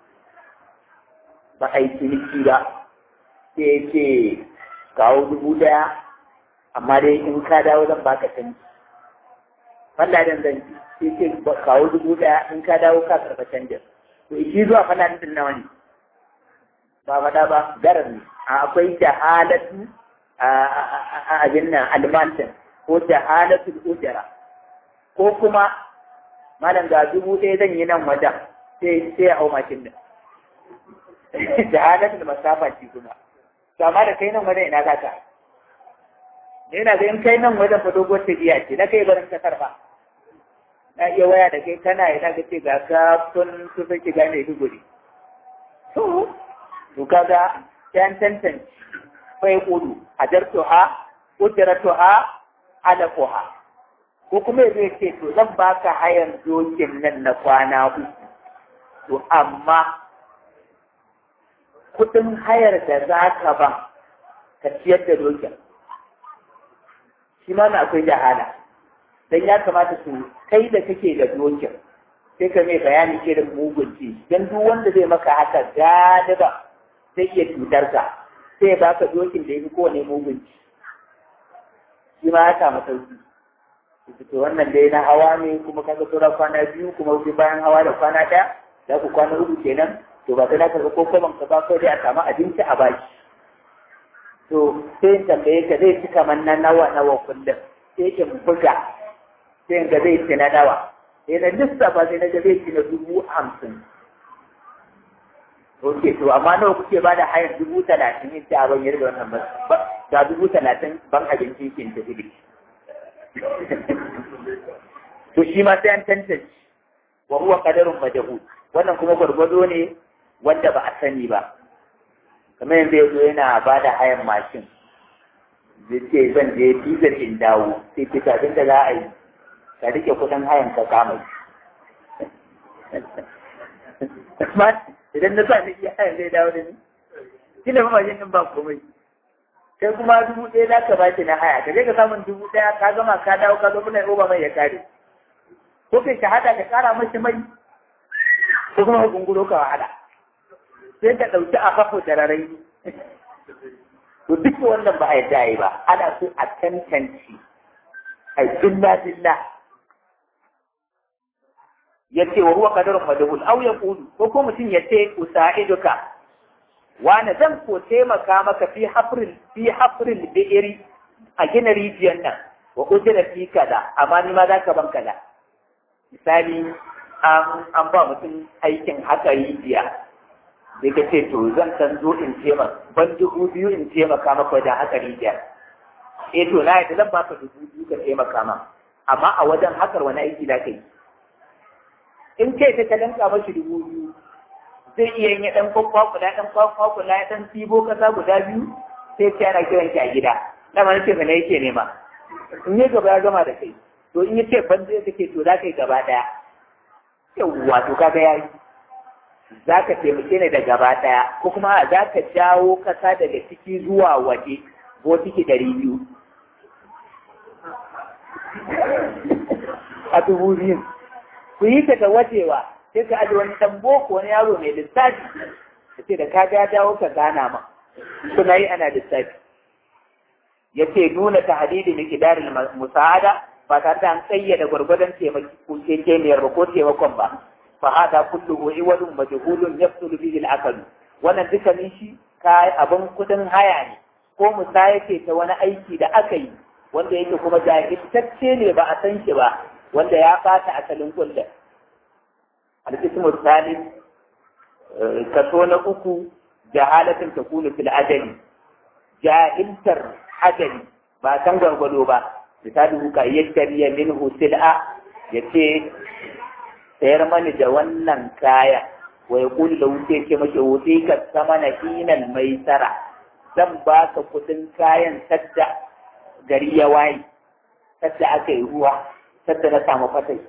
ba a yi ciniki ba sai ce kawo dubu daya amma dai in ka dawo zan baka canji wanda dan zan sai ce kawo dubu daya in ka dawo ka karɓa canjin to shi zuwa fana din nawa ne ba faɗa ba garar ne akwai jahalatu a abin nan almantin ko jahalatu ujara ko kuma malam ga dubu ɗaya zan yi nan wajen sai sai a hau mashin din jahalatu masafa ci kuma to amma da kai nan wajen ina za ka ne na ga in kai nan wajen fa dogon tafiya ce na kai barin kasar ba na iya waya da kai kana ina ga ce ga ka kun kusa ki gane duguri to to kaga yan tantance fa yaqulu ajartuha ujratuha alaquha ko kuma zai ce to zan baka hayan dokin nan na kwana uku to amma kudin hayar da za ka ba ka ciyar da dokin shi ma na akwai jahala dan ya kamata su kai da kake da dokin sai ka mai bayani irin mugunci dan duk wanda zai maka haka galiba zai iya cutar ka sai ba ka dokin da ya fi kowane mugunci shi ma ya samu sauki to wannan dai na hawa ne kuma kaga tura kwana biyu kuma wuce bayan hawa da kwana ɗaya za ku kwana uku kenan to ba sai na karɓi ko kwaban ka ba kawai dai a samu abinci a baki to sai in tambaye ka zai ci kamar na nawa nawa kullum sai in buga sai in ga zai ci na nawa sai na lissafa sai na ga zai ci na dubu hamsin Ok, to amma nawa kuke ba da hayar dubu talatin in ta ban yarda wannan ba ga dubu talatin ban abinci ke tafi da to shi ma sai an tantance wa huwa qadarun majhul wannan kuma gwargwado ne wanda ba a sani ba kamar yanzu yazo yana ba da hayan mashin zai ce zan je dizar in dawo sai ce kafin da za a yi ka rike kudin hayan ka kama amma idan na sa ni iya hayan zai dawo da ni kila ma mashin din ba komai kai kuma dubu ɗaya za ka bashi na haya ka je ka samun dubu ɗaya ka gama ka dawo ka zo kuna oba mai ya kare ko kai shahada ka kara mashi mai ko kuma ka gunguro ka wahala sai ka ɗauki a kafo da rarai to duk wannan ba a yadda yi ba ana so a tantance a jilla jilla ya ce wa ruwa kadarun madahul au ya kudu ko ko mutum ya ce usa'iduka wani zan ko taimaka maka fi hafrin fi hafrin bi'iri a gina rijiyar nan wa ujira fi kaza amma ni ma za ka ban kaza misali an ba mutum aikin haka rijiya sai ka ce to zan san zo in taimaka ban dubu biyu in taimaka maka wajen haka rijiya eh to na yadda zan baka dubu biyu ka taimaka ma amma a wajen hakar wani aiki za ka yi in ce ta talanka mashi dubu biyu zai iya yin ɗan kwakwakula ɗan kwakwakula ya ɗan sibo kasa guda biyu sai ce ana kiran ki a gida dama na ce ka yake nema in yi gaba ya gama da kai to in yi ce ban zai kake to za ka yi gaba ɗaya yawwa to kaga ya yi za ka taimake ni da gaba ɗaya ko kuma za ka jawo kasa daga ciki zuwa waje ko ciki ɗari biyu a dubu biyu ku yi ta da wajewa sai ka aji wani ɗan boko wani yaro mai lissafi ka ce da ka ga dawo ka gana ma kuna yi ana lissafi ya ce nuna ta hadidi mai kidarin musa'ada ba tare da an tsayyada gwargwadon taimakon ba ko taimakon ba fa hada kulluhu iwadun majhulun yafsulu bihi al-aql wannan dukkanin shi kai abin kudin haya ne ko musaya ce ta wani aiki da aka yi wanda yake kuma jahiltacce ne ba a san shi ba wanda ya fata asalin kullum al-qismu thalith kaso na uku jahalatin takunu fil ajali jahiltar ajali ba san gwargwado ba misali ka yattariya minhu sil'a yace sayar mani da wannan kaya wa ya kuli da wuce ce mace wuce ka sama na hinan mai tsara zan ba ka kudin kayan sadda gari ya waye sadda aka yi ruwa sadda na samu fatai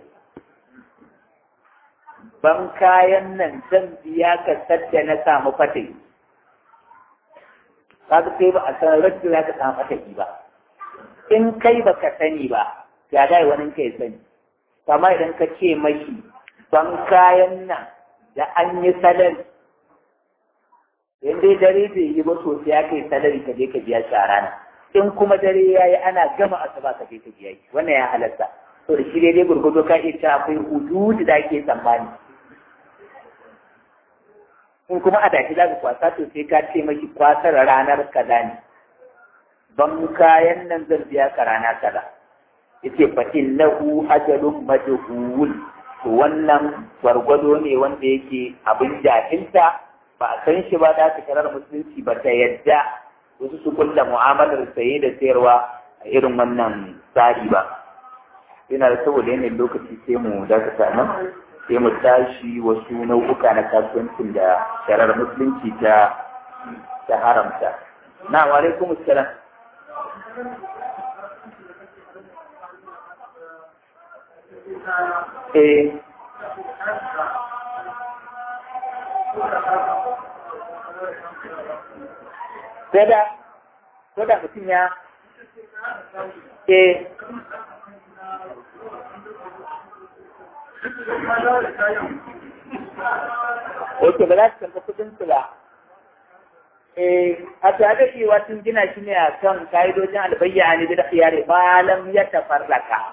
ban kayan nan zan biya ka sadda na samu fatai kaga sai ba a san rashin za ka samu fatai ba in kai ba ka sani ba ya dai wani kai sani kama idan ka ce mashi ban kayan nan da an yi salari in dai dare bai yi ba sosai ya kai salari ka je ka biya shi a rana in kuma dare ya yi ana gama asuba ka je ka biya shi wannan ya halatta to da shi dai dai gurgudu ka iya cewa akwai hududu da ake tsammani in kuma a dashi za ka kwasa to sai ka ce mashi kwasar ranar kaza ne ban kayan nan zan biya ka rana kaza yace fa innahu ajalun majhul to wannan gwargwado ne wanda yake abin jahilta ba a san shi ba da ta karar musulunci ba ta yadda wasu su kulla mu'amalar saye da sayarwa a irin wannan tsari ba yana da saboda yanayin lokaci sai mu dakata nan sai mu tashi wasu nau'uka na kasuwancin da sharar musulunci ta ta haramta na wa alaikum assalam eh Sada, sada mutum ya eh Oke, ba za su karɓi kuɗin su ba. Eh, a tare da sun gina shi ne a kan ka'idojin albayya ne da khiyari malam ya tafarraka.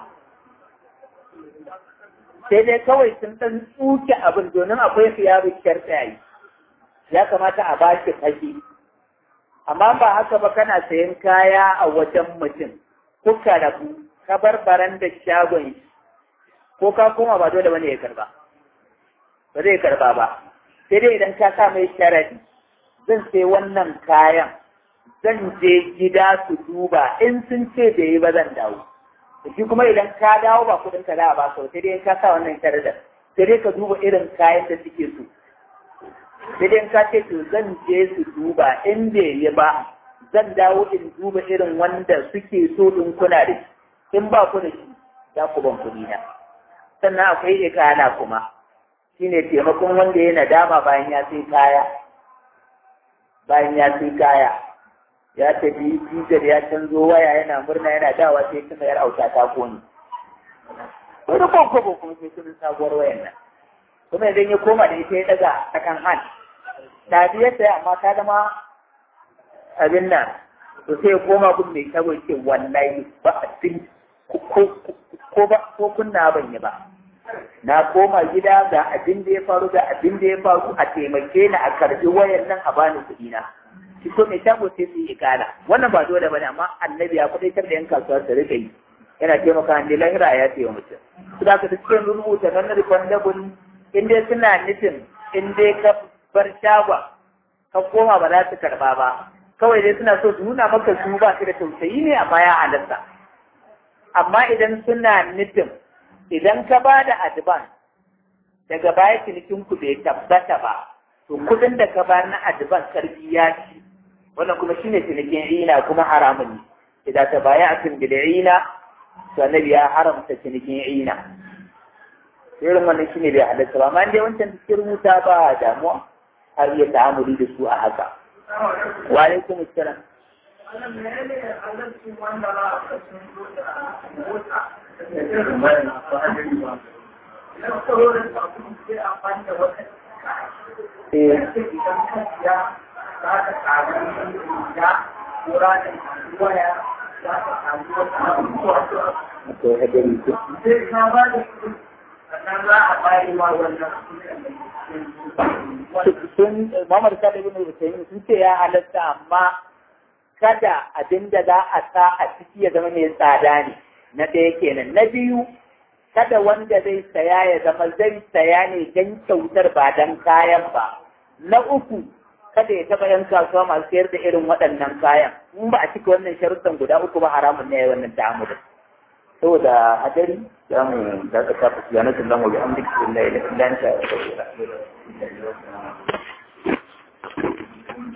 Sai dai kawai sun ɗan tsuke abin domin akwai khiyaru sharɗayi. Ya kamata a ba shi kashi. Amma ba haka ba kana sayan kaya a wajen mutum, kuka rabu, ka bar baran da shagon shi, ko ka koma ba dole bane ya karba. Ba zai karba ba. Sai dai idan ka sa mai sharadi, zan sai wannan kayan zan je gida su duba in sun ce bai yi ba zan dawo shi kuma idan ka dawo ba kudin ka za a ba ka sai dai in ka sa wannan sharadar sai dai ka duba irin kayan da suke so sai dai ka ce to zan je su duba in bai yi ba zan dawo in duba irin wanda suke so in kuna da shi in ba ku da shi za ku ban kuɗi na sannan akwai ikala kuma shine taimakon wanda ya nadama bayan ya sai kaya bayan ya sai kaya ya tafi jijar ya canzo waya yana murna yana dawa sai kuma yar auta ta kone wani kwakwabo kuma sai kuma sabuwar wayan nan kuma idan ya koma da ita ya daga a kan han ta biyar sai amma ta zama abin nan to sai ya koma kun mai shago ce wallahi ba abin ko ba ko kunna ban yi ba na koma gida ga abin da ya faru ga abin da ya faru a taimake ni a karbi wayan nan a bani kuɗi na shi ko mai shago sai su yi ikala wannan ba dole bane amma annabi ya kudaitar da yan kasuwa su rika yi yana taimaka ne lahira ya ce wa mutum su da ka cikin rubuta nan refundable in dai suna nufin in dai ka bar shagon ka koma ba za su karba ba kawai dai suna so su nuna maka su ba su da tausayi ne amma ya halatta amma idan suna nufin idan ka ba da advance daga baya cinikin ku bai tabbata ba to kudin da ka ba na advance karfi ya ci wannan kuma shine cinikin ina kuma haramun ne idan ta baya akan bid'ina to annabi ya haramta cinikin ina irin wannan shine bai halatta ba amma dai wancan cikin rubuta ba damuwa har iya ta'amuli da su a haka wa alaikum assalam Eh. Akwai hadari ko? sun mamar kada ibn Hussein sun ce ya halatta amma kada abin da za a sa a ciki ya zama mai tsada ne na ɗaya kenan na biyu kada wanda zai saya ya zama zai saya ne don kyautar ba don kayan ba na uku kada ya taɓa yan kasuwa masu sayar da irin waɗannan kayan in ba a cika wannan sharuɗan guda uku ba haramun ne wannan ta'amulin saboda hadari za mu da ka tafi subhanahu wa ta'ala wa bihamdika la ilaha illa anta astaghfiruka wa atubu ilaik